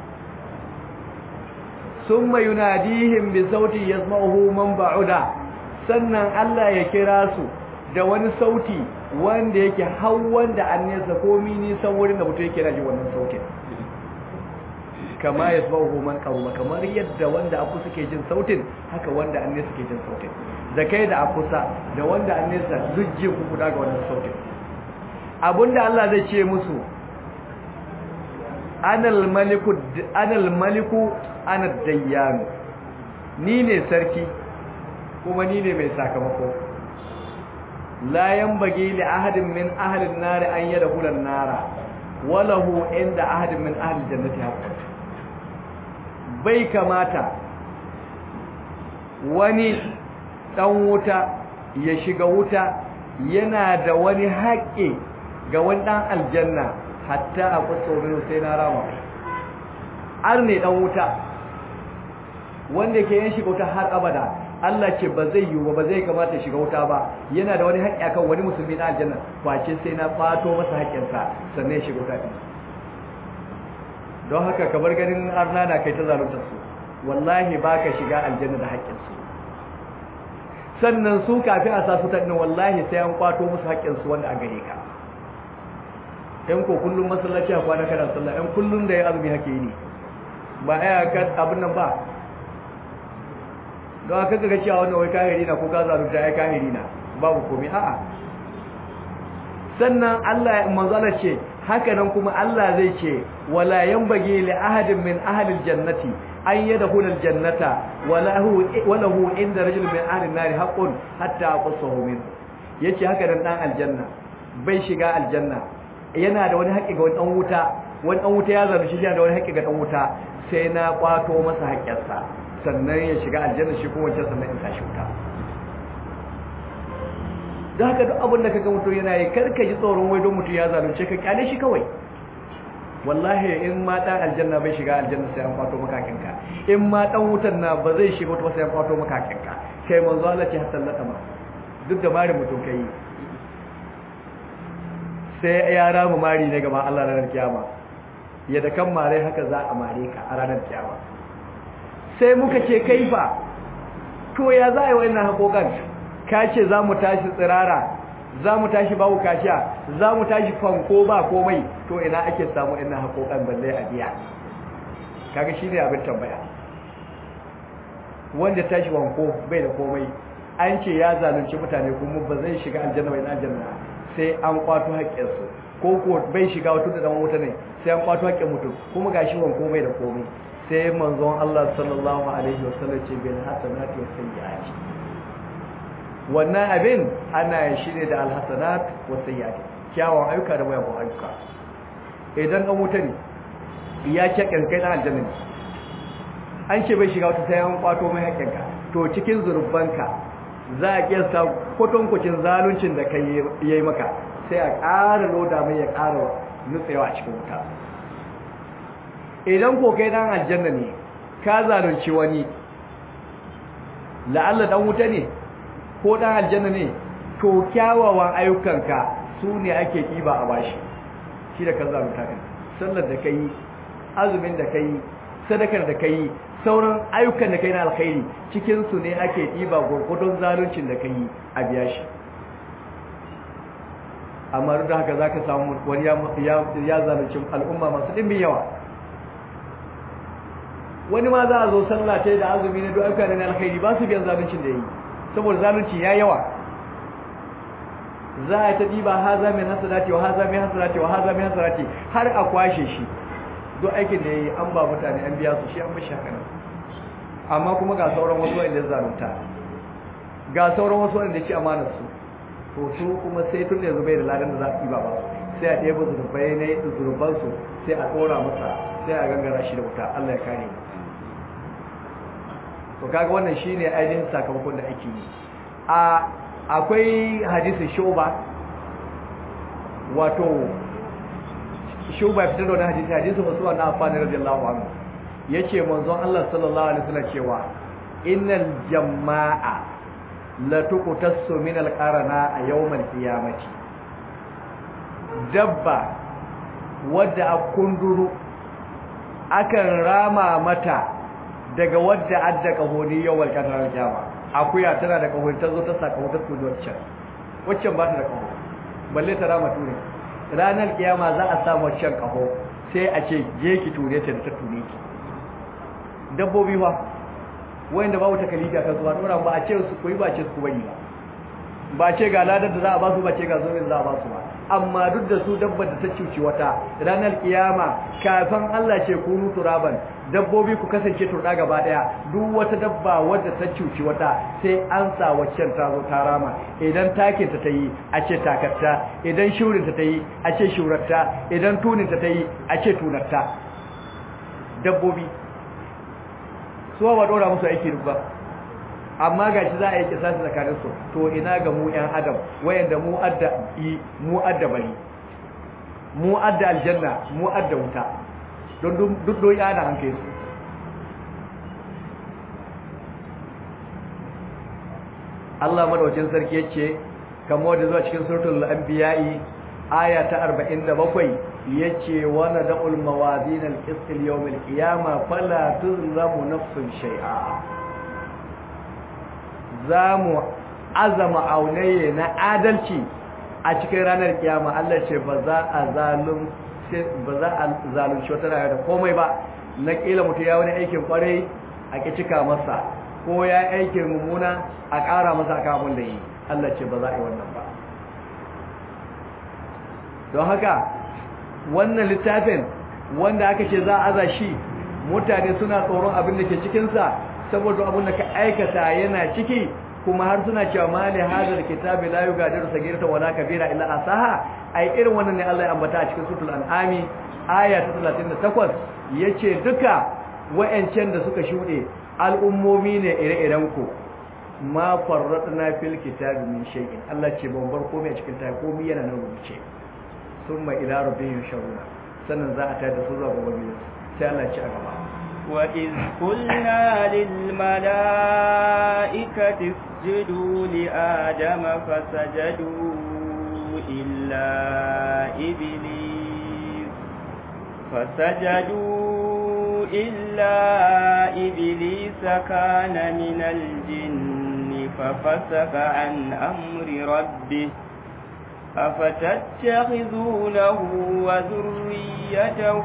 summa yunadihim bi sauti yasma'uhu man ba'uda sannan Allah ya kira su da wani sauti wanda yake har wanda an nesa komi nisan wurin da mutum yake ji wannan sautin kama yasma'uhu man qaruma kamar yadda wanda aku suke jin sautin haka wanda an nesa suke jin sautin da kai da akusa da wanda an nesa duk jin ku daga wannan sautin abinda Allah zai ce musu anal maliku anal maliku ana dayyanu ni ne sarki kuma ni ne mai sakamako la yanbaghi li ahadin min ahli an-nar an yadkhula an-nara walahu inda ahadin min ahli jannati haqqan bai kamata wani dan wuta ya shiga wuta yana da wani haƙƙi ga wani dan aljanna hatta a kusurin sai na rama ar ne dan wuta wanda ke yin shiga wuta har abada Allah ce ba zai yiwu ba zai kamata shiga wuta ba yana da wani haƙƙi akan wani musulmi na aljanna face sai na fato masa haƙƙinsa sannan ya shiga wuta din don haka kamar ganin arna na kai ta zalunta su wallahi baka shiga aljanna da haƙƙinsu sannan su kafin a sa su ta wallahi sai an kwato musu haƙƙinsu wanda a gare ka yan ko kullum masallaci a kwana kana sallah yan kullum da ya azumi hake yi ne ba aya ka abin nan ba don haka ga cewa wannan wai kahiri na ko ka zalunta ai kahiri na babu komai a'a sannan Allah manzala ce haka nan kuma Allah zai ce wala yanbaghi li ahadin min ahli aljannati an yadkhula aljannata wala hu wala hu inda rajul min ahli an-nar haqqun hatta aqsahu min yace haka nan dan aljanna bai shiga aljanna yana da wani haƙƙi ga wani dan wuta wani dan wuta ya zama shi yana da wani haƙƙi ga dan wuta sai na kwato masa haƙƙinsa sannan ya shiga aljanna shi kuma wancan sannan in tashi wuta da haka duk abin da kaga mutum yana yi karka ji tsoron wai don mutum ya zalunce ka kyale shi kawai wallahi in ma dan aljanna bai shiga aljanna sai an kwato makakinka in ma dan wutan na ba zai shiga wata sai an kwato makakinka kai manzo Allah ce hatta lata ma duk da mari mutum kai sai ya ramu mari ne gaban Allah ranar kiyama ya da kan mare haka za a mare ka a ranar kiyama sai muka ce kaifa to ya za a yi wannan hakokan ka ce za mu tashi tsirara za mu tashi babu kashiya za mu tashi fanko ba komai to ina ake samu ina haƙoƙan balle a biya kaga shi ne abin tambaya wanda tashi fanko bai da komai an ce ya zalunci mutane kuma ba zai shiga aljanna bai na aljanna sai an kwato haƙƙinsu ko ko bai shiga wata da dan wuta ne sai an kwato haƙƙin mutum kuma gashi wanko bai da komai sai manzon Allah sallallahu alaihi wasallam ce bil hasanati was sayyiati wannan abin ana shi ne da alhasanat was sayyiati kyawun ayyuka da wayan ayyuka idan an wuta ne ya ce kankai na aljanna ne an ce bai shiga wata sai an kwato mai haƙƙinka to cikin zurbanka za a kiyasta kwatankwacin zaluncin da kai yayi maka sai a ƙara loda mai ya ƙara nutsewa a cikin wuta idan ko kai dan aljanna ne ka zalunci wani la'alla dan wuta ne ko dan aljanna ne to kyawawan ayyukanka su ne ake kiba a bashi shi da kan zalunta kan sallar da kai azumin da kai sadakar da kai sauran ayyukan da kai na alkhairi cikin su ne ake kiba gurgudun zaluncin da kai a biya shi amma duk da haka zaka samu wani ya zalunci al'umma masu dimbin yawa wani ma za a zo sallah ta da azumi na du'aika da na alkhairi ba su biyan zaluncin da yi saboda zalunci ya yawa za a ta diba haza min hasanati wa haza min hasanati wa haza min hasanati har a kwashe shi duk aikin da yayi an ba mutane an biya su shi an mishi haka amma kuma ga sauran wasu wanda zalunta ga sauran wasu wanda ci amanar su to su kuma sai tun da yanzu bai da ladan da za a diba ba sai a ɗebo zurbai ne zurban su sai a tsora masa sai a gangara shi da wuta Allah ya kare mu to kaga wannan shine ainihin sakamakon da ake yi a akwai hadisi shuba wato shuba ya fitar da wani hadisi hadisi wasu wa na afani radiyallahu anhu yace manzon Allah sallallahu alaihi wasallam cewa innal jama'a la tuqtasu min al-qarana a yawmal qiyamati dabba wadda a kunduru akan rama mata daga wadda adda kahoni yawal kadar kiyama akuya tana da kahoni ta zo ta saka wata tudu waccan waccan ba ta da kaho balle ta rama ture ranar kiyama za a samu waccan kaho sai a ce je ki ture ta da ta ture ki dabbobi fa wanda babu takalita kan zuwa dora ba a ce su koyi ba ce su bari ba ba ce ga ladar da za a ba su ba ce ga zomin da za a ba su ba amma duk da su dabbar da ta cuci wata ranar kiyama kafin Allah ce kunu turaban dabbobi ku kasance turda gaba daya duk wata dabba wadda ta cuci wata sai an sa waccan ta zo ta rama idan takin ta tayi a ce takatta idan shurin ta tayi a ce shuratta idan tunin ta tayi a ce tunarta dabbobi suwa ba dora musu aiki duk ba amma ga shi za a yi kisasi tsakaninsu to ina ga mu ‘yan adam wayanda mu adda yi mu adda bari mu adda aljanna mu adda wuta don duk doyi ana an kai su Allah madawacin sarki ya ce kamar da zuwa cikin suratul anbiya'i aya ta 47 yace wa nad'ul mawazin al-qist al-yawm al-qiyamah fala tuzlamu nafsun shay'a za mu azama aunaye na adalci a cikin ranar kiyama Allah ce ba za a zalun ba za a zalunci wata rayuwa da komai ba na kila mutu ya wani aikin kwarai a ki cika masa ko ya aikin mummuna a ƙara masa aka abin da yi Allah ce ba za a yi wannan ba don haka wannan littafin wanda aka ce za a aza shi mutane suna tsoron abin da ke cikinsa saboda abin da ka aikata yana ciki kuma har suna cewa mali hadal kitabi la yugadiru sagirata wala kabira illa asaha ai irin wannan ne Allah ya ambata a cikin suratul an'ami aya ta 38 yace duka wayancan da suka shude al'ummomi ne ire-iren ku ma farratna fil kitabi min shay'in Allah ce ban bar komai a cikin ta komai yana nan rubuce summa ila rabbihim sharuna sannan za a tada su zuwa gobe sai Allah ya ci a gaba وإذ قلنا للملائكة اسجدوا لآدم فسجدوا إلا إبليس فسجدوا إلا إبليس كان من الجن ففسق عن أمر ربه أفتتخذونه وذريته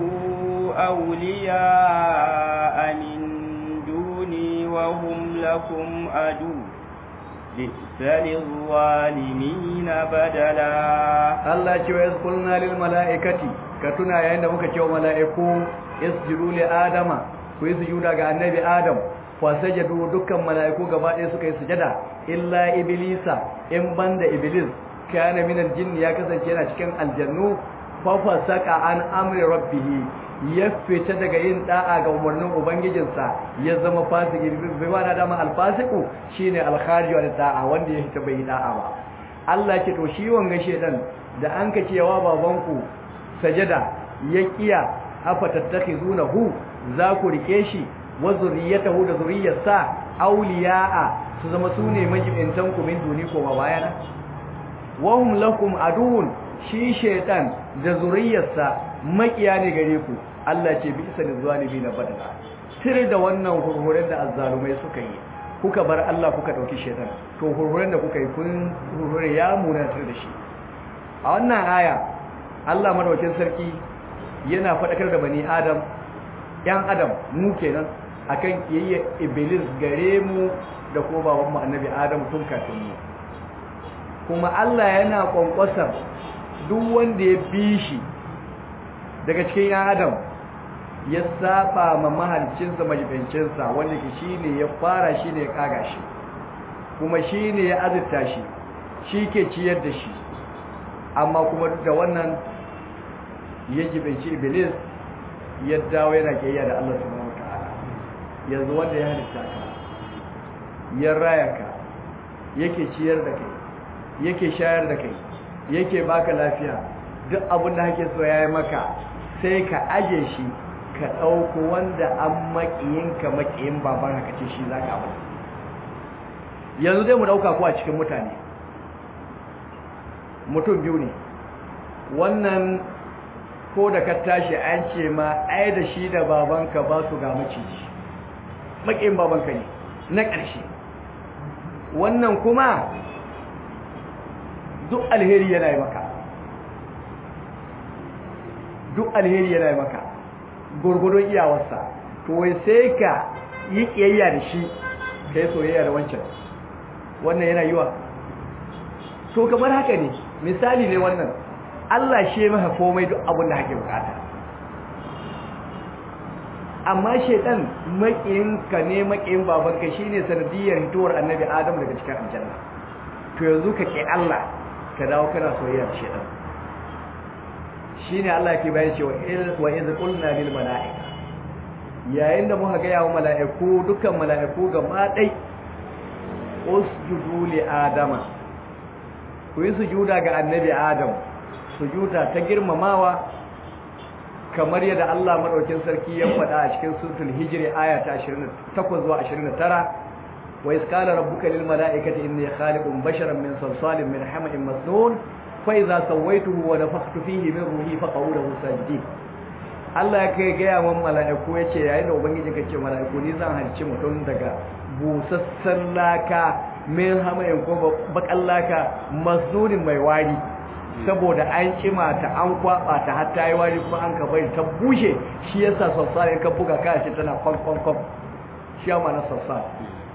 أولياء من دوني وهم لكم عدو بئس للظالمين بدلا Allah ce wa yasqulna lil malaikati ka tuna yayin da muka ce wa malaiku isjudu li adama ku yi sujuda ga annabi adam fa sajadu dukkan malaiku gaba ɗaya suka yi sujada illa iblisa in banda iblis kana min aljinn ya kasance yana cikin aljannu fa fasaka an amri rabbih ya fita daga yin da'a ga umarnin ubangijinsa ya zama fasiki bai ma dama alfasiku shine alkharij wa da'a wanda ya fita bai da'a ba Allah ce to shi wanga shedan da an ka cewa babanku sajada ya kiya afa tattakhizunahu za ku rike shi wa zurriyatahu da zurriyarsa awliya'a su zama sune majibintan ku min duni ko bayana wa hum lakum aduun shi shedan da zurriyarsa makiya ne gare ku Allah ce bi isa lizalimin badala tire da wannan hurhuren da azzalumai suka yi kuka bar Allah kuka dauki shedan to hurhuren da kuka yi kun hurhure ya munatar da shi a wannan aya Allah madaukakin sarki yana fadakar da bani Adam yan Adam mu kenan akan kiyayya iblis gare mu da ko baban mu annabi Adam tun kafin mu kuma Allah yana kwankwasar duk wanda ya bi shi daga cikin yan Adam ya saba ma mahalcinsa majibincinsa wanda ke shi ne ya fara shi ne ya kaga shi kuma shi ne ya azurta shi shi ke ciyar da shi amma kuma duk da wannan ya jibinci iblis ya dawo yana kiyaya da Allah subhanahu wataala yanzu wanda ya halitta ka ya raya ka yake ciyar da kai yake shayar da kai yake baka lafiya duk abin da kake so yayi maka sai ka aje shi ka ɗauko wanda an maƙiyinka maƙiyin baban haka ce shi za ka abu yanzu dai mu ɗauka ko a cikin mutane mutum biyu ne wannan ko da ka tashi an ce ma ai da shi da babanka ba su ga maciji maƙiyin babanka ne na ƙarshe wannan kuma duk alheri yana yi maka duk alheri yana yi maka gurgudun iyawarsa to wai sai ka yi kiyayya da shi ka yi soyayya da wancan wannan yana yiwa to kamar haka ne misali ne wannan Allah shi ya maka komai duk abin da hake bukata amma shedan makiyin ka ne makiyin babanka shine sanadiyar hitowar annabi Adam daga cikin aljanna to yanzu ka ke Allah ka dawo kana soyayya da shedan shine Allah ke bayan cewa wa iz qulna lil malaika yayin da muka ga yawo malaiku dukkan malaiku gaba dai usjudu li adama ku yi sujuda ga annabi adam sujuda ta girmamawa kamar yadda Allah madaukin sarki ya faɗa a cikin suratul hijri aya ta 28 zuwa 29 wa iz qala rabbuka lil malaikati inni khaliqun basharan min salsalin min hama'in masnun فإذا سويته ونفخت فيه من روحي فقعوا له ساجدين Allah ya kai gaya wa mala'iku ya ce yayin da Ubangiji ka ce mala'iku ni zan halci mutum daga busassan laka min hamayin ko bakan laka masnunin mai wari saboda an kima ta an kwaba ta har ta yi wari kuma an ka bari ta bushe shi yasa sassa in ka buga kaya ce tana kwan kwan kwan shi ya mana sassa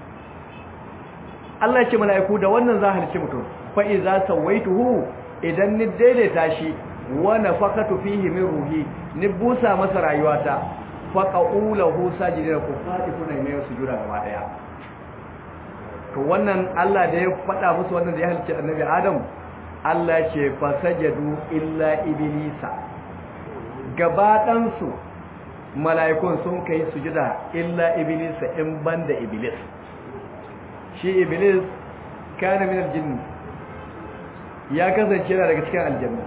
Allah ya ce mala'iku da wannan za halci mutum fa iza sawaituhu idan ni daidaita shi wa nafaqatu fihi min ruhi ni busa masa rayuwata faqaulahu sajidina ku fadi kuna mai sujuda gaba daya to wannan Allah da ya faɗa musu wannan da ya halicci annabi Adam Allah ce fasajadu illa iblisa gaba dan su mala'ikun sun kai sujuda illa iblisa in banda iblis shi iblis kana min aljinn ya kasance yana daga cikin aljanna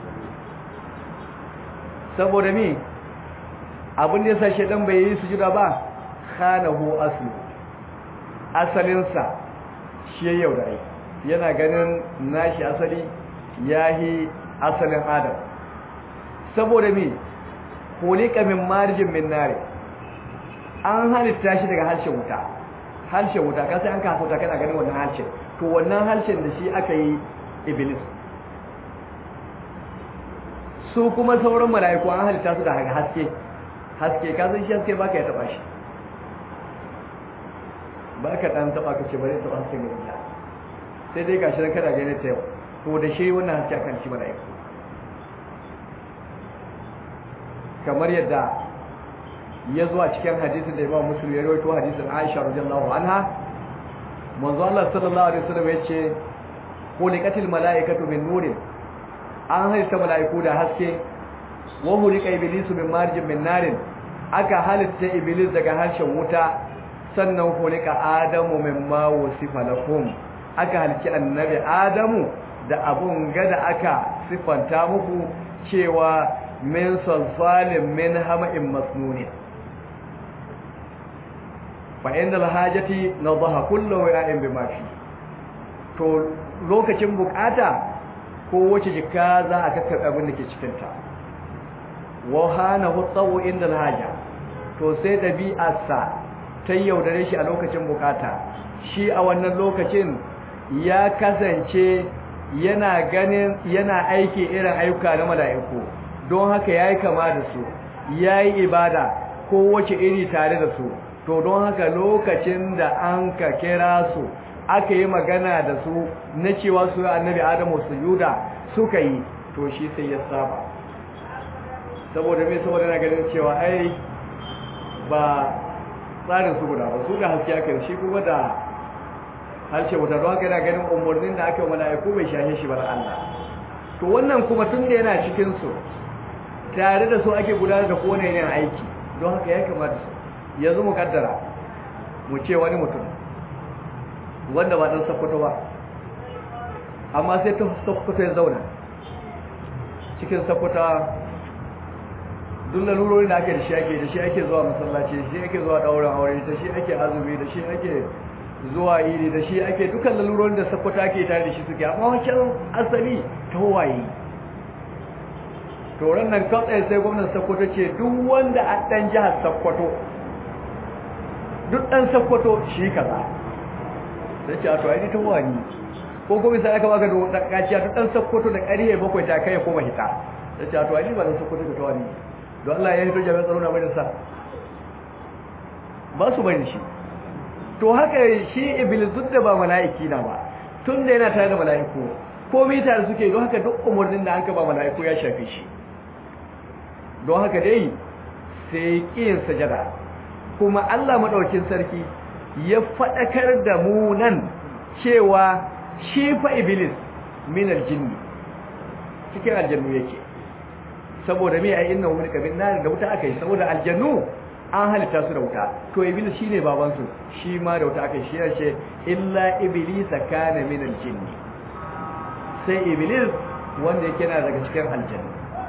saboda me abin da yasa shedan bai yi sujuda ba khanahu aslu asalinsa shi ya yaudare yana ganin nashi asali yahi asalin adam saboda me kulika min marjin min nare an halitta shi daga harshen wuta harshen wuta ka sai an kafa wuta kana ganin wannan harshen to wannan harshen da shi aka yi iblis su kuma sauran mala'iku an halitta su da haske haske ka san shi haske baka ya taba shi baka dan taba ka ce bare taba haske ne ya sai dai gashi ran kada gane ta yau to da shi wannan haske akan shi mala'iku kamar yadda ya zuwa cikin hadisin da Imam Muslim ya rawaito hadisin Aisha radiyallahu anha manzo Allah sallallahu alaihi wasallam yace khuliqatil malaikatu min nurin an halitta malaiku da haske wa khuliqa iblisu min marjin min narin aka halitta iblis daga harshen wuta sannan khuliqa adamu min ma wasifa lakum aka halitta annabi adamu da abun gada aka sifanta muku cewa min salsalin min hama'in masnunin fa inda alhajati nadaha kullu wa'in bima fi to lokacin bukata ko wace jika za a kakkabe abin da ke cikin ta wa hana hutawu inda alhaja to sai dabi'arsa ta yaudare shi a lokacin bukata shi a wannan lokacin ya kasance yana ganin yana aiki irin ayyuka na mala'iku don haka yayi kama da su yayi ibada ko wace iri tare da su to don haka lokacin da an ka kira su aka yi magana da su na cewa su annabi adamu sujuda suka yi to shi sai ya saba saboda mai saboda na ganin cewa ai ba tsarin su guda ba su da haske aka shi kuma da harshe wuta don haka yana ganin umarnin da aka yi mala'iku bai shahe shi bar Allah to wannan kuma tun da yana cikin su tare da su ake gudanar da kowane yin aiki don haka ya kamata su yanzu mu kaddara mu ce wani mutum wanda ba dan sakkwato ba amma sai ta sakkwato ya zauna cikin sakkwata duk lalurorin da ake da shi ake da shi ake zuwa masallaci da shi ake zuwa ɗaurin aure da shi ake azumi da shi ake zuwa iri da shi ake dukkan lalurorin da sakkwata ake tare da shi suke amma wancan asali ta waye to nan kawai sai gwamnan sakkwato ce duk wanda a ɗan jihar sakkwato duk ɗan sakkwato shi kaza sai ce a to aini ta wani ko kuma sai aka baka da kaciya duk ɗan sakkwato da ƙarihe bakwai ta kai ya koma hita sai ce a to aini ba ɗan sakkwato da ta wani don Allah ya hito jami'an tsaro na bari sa ba su bari shi to haka shi iblis duk da ba mala'iki na ba tun da yana tare da mala'iku komai tare suke don haka duk umarnin da an ka ba mala'iku ya shafe shi don haka dai sai ƙiyin sajada kuma Allah maɗaukin sarki ya faɗakar da mu nan cewa shi fa iblis min aljinni cikin aljannu yake saboda me ai inna wani kabin nar da wuta akai saboda aljannu an halitta su da wuta to iblis shine baban su shi ma da wuta akai shi yace illa iblis kana min aljinni sai iblis wanda yake na daga cikin aljannu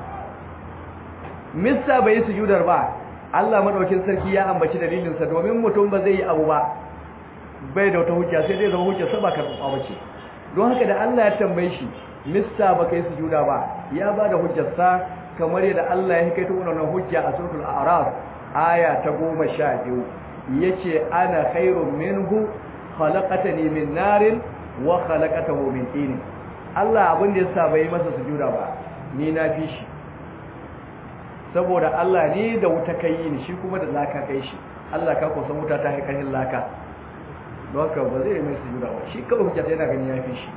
missa bai sujudar ba Allah madaukin sarki ya ambaci dalilin sa domin mutum ba zai yi abu ba bai da wata hujja sai dai zama hujja saba karɓa bace don haka da Allah ya tambaye shi missa ba kai sujuda ba ya ba da hujjar sa kamar yadda Allah ya hikaito wannan hujja a suratul a'raf aya ta 12 yace ana khairun minhu khalaqatani min narin wa khalaqatahu min tin Allah abin da yasa bai masa sujuda ba ni na fi shi saboda Allah ne da wuta kai ni shi kuma da laka kai shi Allah ka kusan wuta ta haikarin laka don haka ba zai mai sujuda ba shi kawai hujjata yana ganin ya fi shi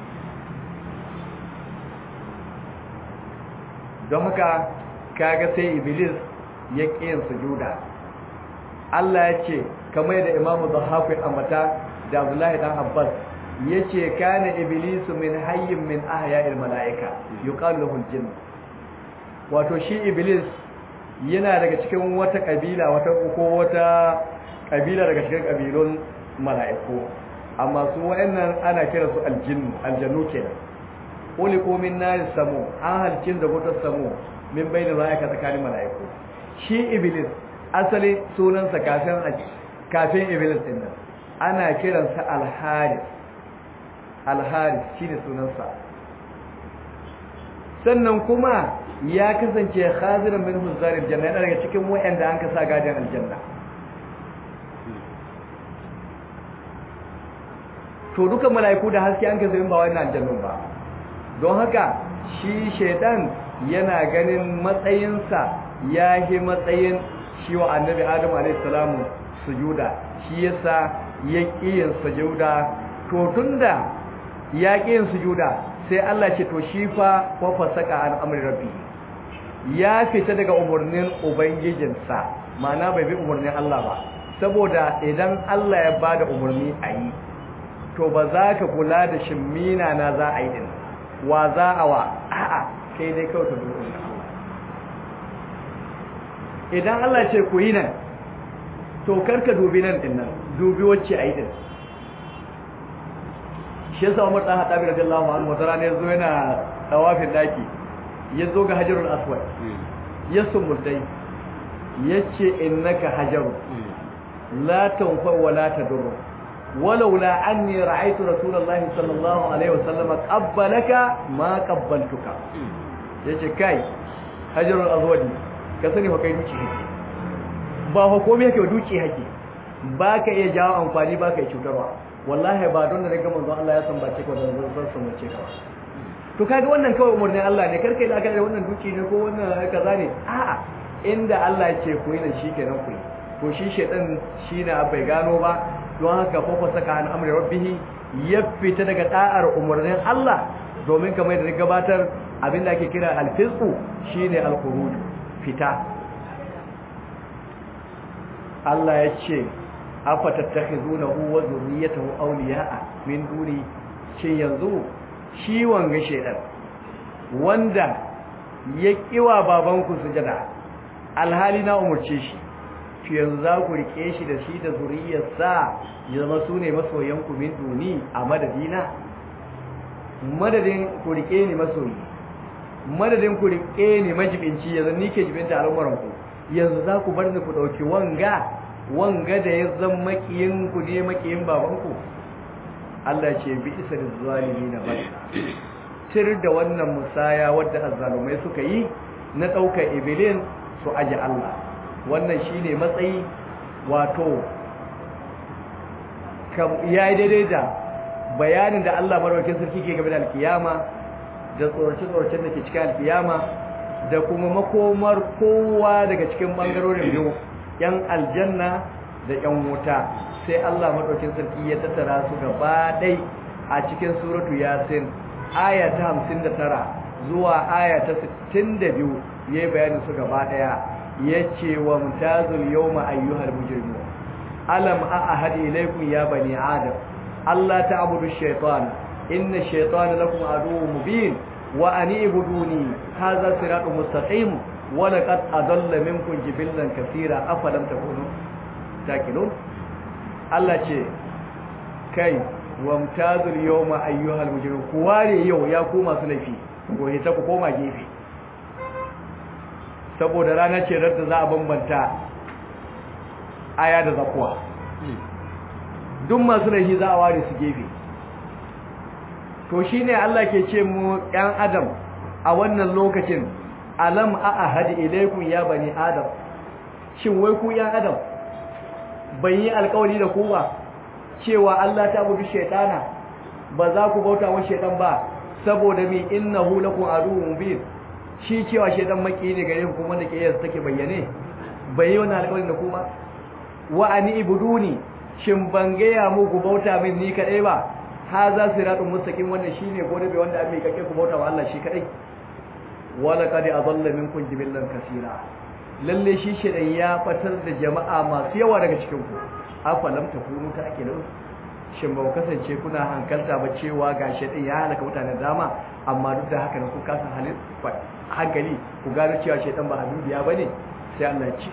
don haka kaga sai iblis ya ƙiyin sujuda Allah ya ce kamar da imamu zahafu ambata da abdullahi dan abbas ya ce kana iblisu min hayyin min ahya'il mala'ika yuqalu lahu al wato shi iblis yana daga cikin wata kabila wata ko wata kabila daga cikin kabilun mala'iku amma su wayannan ana kira su aljinnu aljannu kenan uliku min nar samu an halcin da wutar samu min bayna ra'ayka tsakanin mala'iku shi iblis asali sunansa kafin kafin iblis din nan ana kiransa al-haris al-haris shine sunansa sannan kuma ya kasance khaziran min huzaril janna yana daga cikin wayanda an kasa gadin aljanna to duka mala'iku da haske an kasa yin ba wannan aljannun ba don haka shi shaidan yana ganin matsayinsa ya yi matsayin shi wa annabi adam alaihissalamu sujuda shi yasa ya yin sujuda to tunda ya yin sujuda sai Allah ce to shi fa wa fasaka an amri rabbi ya fita daga umarnin ubangijinsa ma'ana bai bi umarnin Allah ba saboda idan Allah ya bada umarni a yi to ba za ka kula da shimmina na za a yi din wa za a wa a'a kai dai kawai ta dukkan Allah idan Allah ce ku yi nan to karka dubi nan din nan dubi wacce a yi din shi yasa Umar dan Hadabi radiyallahu anhu wata rana yazo yana tawafin daki yazo ga Hajarul Aswad ya sumultai yace innaka hajaru la tanfa wa la tadur ولولا أني رأيت رسول الله صلى الله عليه وسلم قبلك ما قبلتك yace kai hajarul azwadi ka sani fa kai duci hake ba hukumi yake duci hake ba ka iya jawo amfani ba ka iya cutarwa wallahi ba don da daga manzo Allah ya san bace ko da zan san san bace ka to kaga wannan kawai umurnin Allah ne karkai da aka da wannan duci ne ko wannan kaza ne a'a inda Allah ya ce ku yi nan shikenan ku yi to shi shedan shi na bai gano ba don haka fafa saka an amri rabbihi ya fita daga da'ar umarnin Allah domin kamar da gabatar abinda ake kira alfisqu shine alkhuruj fita Allah ya ce afa tattakhizunahu wa zurriyatahu awliya'a min duni shin yanzu shi wanga shedan wanda ya kiwa babanku sujada alhali na umurce shi to yanzu za ku rike shi da shi da zuriyarsa ya zama su ne masoyanku min duni a madadina madadin ku rike ni masoyi madadin ku rike ni majibinci yanzu ni ke jibinta al'umuranku yanzu za ku bar ni ku ɗauki wanga wanga da ya zan makiyin ku ne makiyin babanku Allah ce bi isa da zalimi na bai tir da wannan musaya wadda azzalumai suka yi na ɗaukar ibilin su aji Allah wannan shine matsayi wato ya yi daidai da bayanin da Allah maraukin sarki ke game da alkiyama da tsorace-tsoracen da ke cikin alkiyama da kuma makomar kowa daga cikin bangarorin biyu yan aljanna da yan wuta sai Allah maraukin sarki ya tattara su gaba ɗai a cikin suratu yasin aya ta 59 zuwa aya ta 62 ya yi bayanin su gaba ɗaya yace wa mutazul yawma ayyuhal mujrimun alam ahad ilaykum ya bani adam alla ta'budu ash-shaytana inna ash-shaytana lakum aduwwun mubin wa an ibuduni hadha siratun mustaqim wa laqad adalla minkum jibillan kaseera afalam takunu takilun Allah ce kai wa mutazul yawma ayyuhal mujrimun ku ware yau ya ku masu laifi ko hita ku koma gefe saboda ranar ce da za a bambanta aya da zakuwa duk masu rahi za a ware su gefe to shine Allah ke ce mu ɗan adam a wannan lokacin alam a ahadi ilaikum ya bani adam shin wai ku ɗan adam ban yi alkawari da ku ba cewa Allah ta budu shaytana ba za ku bauta wa shaytan ba saboda mi innahu lakum aduwwun mubin shi cewa shaytan maki ne gare ku kuma da kiyas take bayyane bai yi wannan alƙawarin da ku ba wa ani ibuduni shin ban gaya muku bauta min ni kadai ba haza siratun mustaqim wannan shine gode bai wanda ake kake ku bauta wa Allah shi kadai wala qad adalla minkum jibillan kaseera lalle shi shedan ya fatar da jama'a masu yawa daga cikin ku afalam takunu ta ake lau shin ba ku kasance kuna hankalta ba cewa ga shedan ya halaka mutanen dama amma duk da haka ne ku kasa halin hankali ku gano cewa shedan ba abin biya bane sai Allah ya ce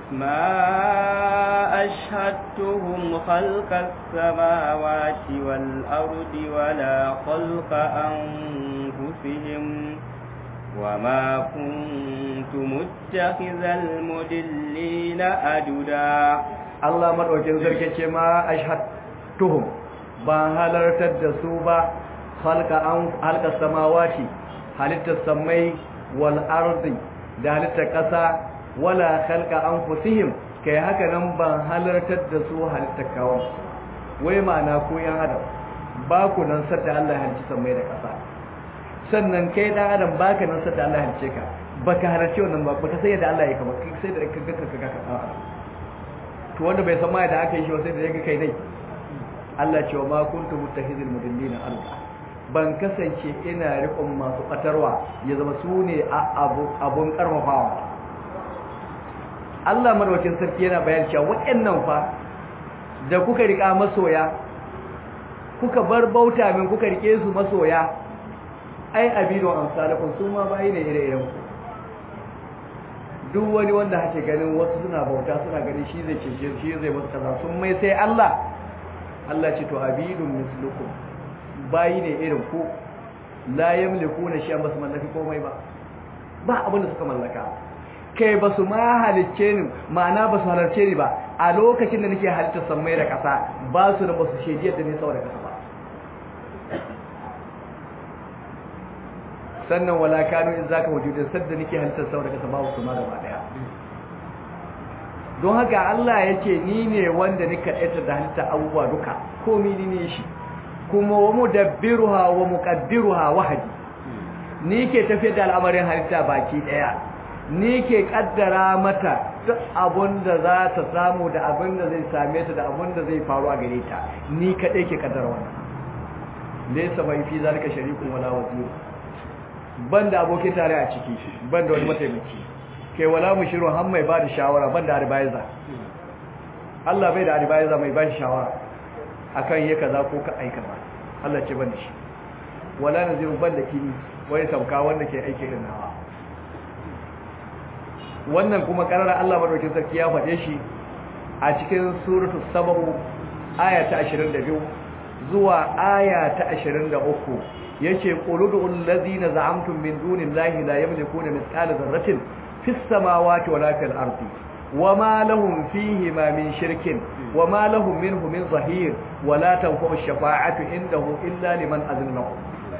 ما أشهدتهم خلق السماوات والأرض ولا خلق أنفسهم وما كنت متخذ المدلين أددا الله مدوكين زركي ما أشهدتهم ban halartar da su ba halka an halka samawati halittar samai wal ardi da halittar kasa wala khalqa anfusihim kai haka nan ban halartar da su halittar kawon wai ma'ana ko yan adam ba ku nan sadda Allah ya halicci samai da kasa sannan kai dan adam baka nan sai da Allah halice ka baka halarci wannan ba baka sai da Allah ya kama kai sai da ka ga ka ka ka to wanda bai san ma da aka yi shi sai da ya ga kai dai Allah ce wa ma kuntu muttahizil mudillina alqa ban kasance ina riƙon masu ɓatarwa ya zama su ne abun ƙarfafawa Allah madawacin sarki yana bayan cewa waɗannan fa da kuka riƙa masoya kuka bar bauta min kuka riƙe su masoya ai abidon amsalakun su ma bayi ne ire-iren ku duk wani wanda hake ganin wasu suna bauta suna ganin shi zai cece shi zai musu kaza sun mai sai Allah Allah ce to abidun mislukum bayi ne irin ku la yamliku na shi basu mallaki komai ba ba abin da suka mallaka kai basu ma halicce ni ma'ana basu halarce ni ba a lokacin da nake halittar sammai da ƙasa ba su da basu shediyar da ne sau da ƙasa ba sannan wala kanu in zaka wujudin sadda nake halittar sau da ƙasa ba su ma gaba daya don haka Allah ya ce ni ne wanda nika ɗaita da halittar abubuwa duka komi ni ne shi kuma wa mudabbiruha wa muqaddiruha wahdi ni ke tafiyar da al'amarin halitta baki daya ni ke kaddara mata duk abun da za ta samu da abin da zai same ta da abin da zai faru a gare ta ni kadai ke kaddara wannan laysa bai fi zalika sharikun wala wazir banda abokin tare a ciki banda wani mataimaki kai wala mushiru har mai ba da shawara banda advisor Allah bai da advisor mai ba shi shawara akan yi kaza ko ka aika ba Allah ce bane shi wala naziru banda kini wai sauka wanda ke aiki irin nawa wannan kuma karara Allah madaukakin sarki ya faɗe shi a cikin suratu sabahu aya ta 22 zuwa aya ta 23 yace quludul ladzina za'amtum min dunillahi la yamlikuna mithqala dharratin fis samawati wala fil ardi وما لهم فيهما من شرك وما لهم منه من ظهير ولا تنفع الشفاعة عنده إلا لمن أذن له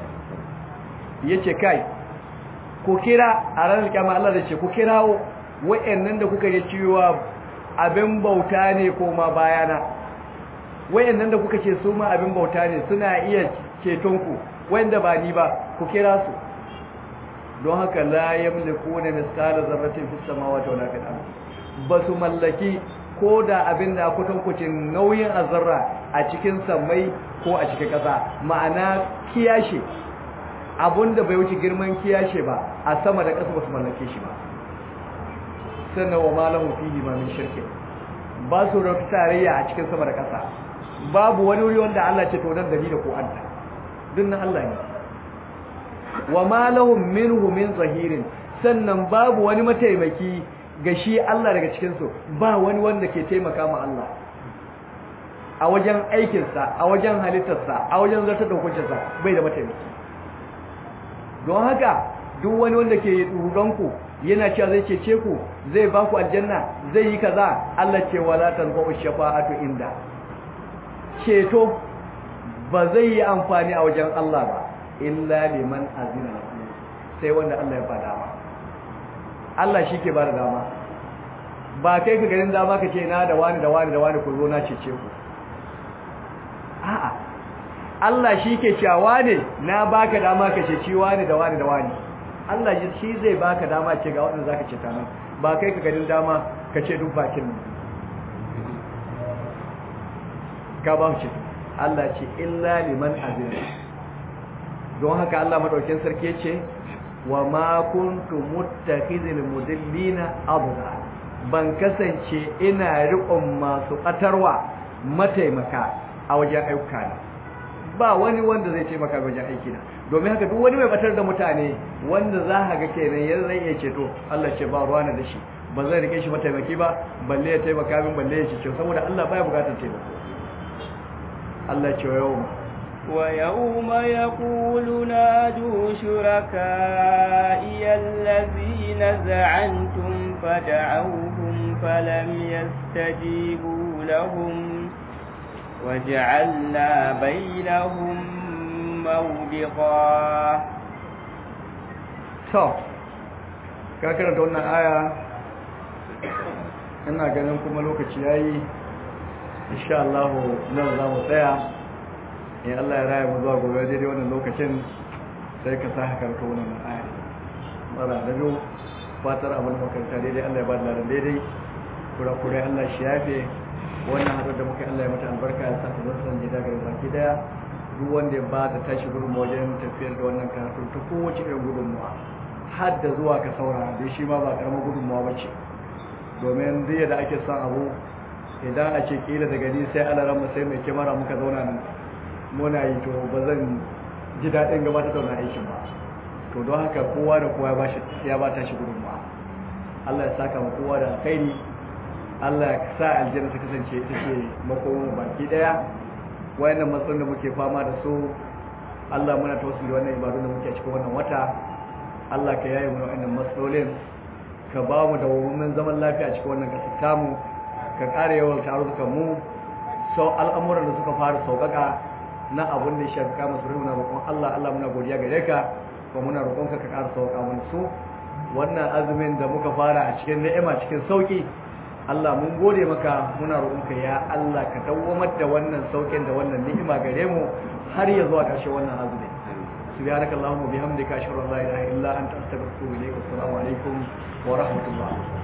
yace kai ku kira a ranar kyamar Allah da ce ku kirawo wa'annan da kuka yi cewa abin bauta ne ko ma bayana wa'annan da kuka ce su ma abin bauta ne suna iya ceton ku wanda ba ni ba ku kira su don haka la yamlikuna misqala zarratin fis samawati wala fil ardi ba su mallaki ko da abin da kutankucin nauyin azarra a cikin sammai ko a cikin ƙasa ma'ana kiyashe abinda bai wuce girman kiyashe ba a sama da ƙasa ba su mallake shi ba sannan wa malahu fihi ma min shirkin ba su da tarayya a cikin sama da ƙasa babu wani wuri wanda Allah ce to nan da ni da ko anta dinnan Allah ne wa malahum minhu min zahirin sannan babu wani mataimaki ga shi Allah daga cikinsu ba wani wanda ke taimaka ma Allah a wajen aikinsa a wajen halittarsa a wajen zartar da hukuncinsa bai da mataimaki don haka duk wani wanda ke ku yana cewa zai cece ku zai ba ku aljanna zai yi kaza Allah ce wala tanfa'u shafa'atu inda ceto ba zai yi amfani a wajen Allah ba illa liman azina lahu sai wanda Allah ya fada ba Allah shi ke ba da dama ba kai ka ganin dama ka ce na da wani da wani da wani ku zo na cece ku a'a Allah shi ke cewa ne na baka dama ka ceci wani da wani da wani Allah shi zai baka dama ce ga waɗanda zaka ceta nan ba kai ka ganin dama ka ce duk bakin nan ka ba ce Allah ce illa liman azina don haka Allah madaukin sarki ya ce wa ma kuntu muttakhizil mudillina abda ban kasance ina riƙon masu ƙatarwa mataimaka a wajen ayyuka na ba wani wanda zai taimaka wajen aiki na domin haka duk wani mai batar da mutane wanda za ka ga kenan yanzu zai iya ceto Allah ce ba ruwa na da shi ba zai rike shi mataimaki ba balle ya taimaka min balle ya cece saboda Allah baya bukatar taimako Allah ce yau ويوم يقول نادوا شركائي الذين زعمتم فدعوهم فلم يستجيبوا لهم وجعلنا بينهم موبقا so ka karanta wannan aya ina ganin kuma lokaci yayi insha Allah nan za mu tsaya in Allah ya raya mu zuwa gobe daidai wannan lokacin sai ka sa haka ka wannan aya mara da biyu fatar abin makaranta daidai Allah ya ba da ladan daidai kura-kura Allah shi yafe wannan haɗar da muka Allah ya mata albarka ya sa ta zan san jida ga baki daya duk wanda ya ba da tashi gudunmawa wajen tafiyar da wannan karatu ta kowace irin gudunmawa har da zuwa ka saurara dai shi ma ba karamar gudunmawa ba ce domin duk da ake son abu idan a ce kila daga ni sai alaran mu sai mai kyamara muka zauna nan muna yi to ba zan ji daɗin gabatar da wannan aikin ba to don haka kowa da kowa ya ba ta shi gudunmawa Allah ya saka mu kowa da alkhairi Allah ya sa aljanna ta kasance ita ce makomin baki daya wayannan matsalolin da muke fama da su Allah muna tawassuli wannan ibadun da muke a cikin wannan wata Allah ka yaye mu wayannan matsalolin ka ba mu da wannan zaman lafiya a cikin wannan kasar tamu ka ƙara yawan tarukan mu sau al'amuran da suka fara sauƙaƙa na abun da ya shafi kama su muna roƙon Allah Allah muna godiya gare ka kuma muna roƙon ka ka ƙara sauƙa mana su wannan azumin da muka fara a cikin ni'ima cikin sauki Allah mun gode maka muna roƙonka ya Allah ka dawwamar da wannan saukin da wannan ni'ima gare mu har ya zuwa ƙarshe wannan azumi subhanakallahumma bihamdika ashhadu an la ilaha illa anta astaghfiruka wa atubu ilaik assalamu alaikum wa rahmatullah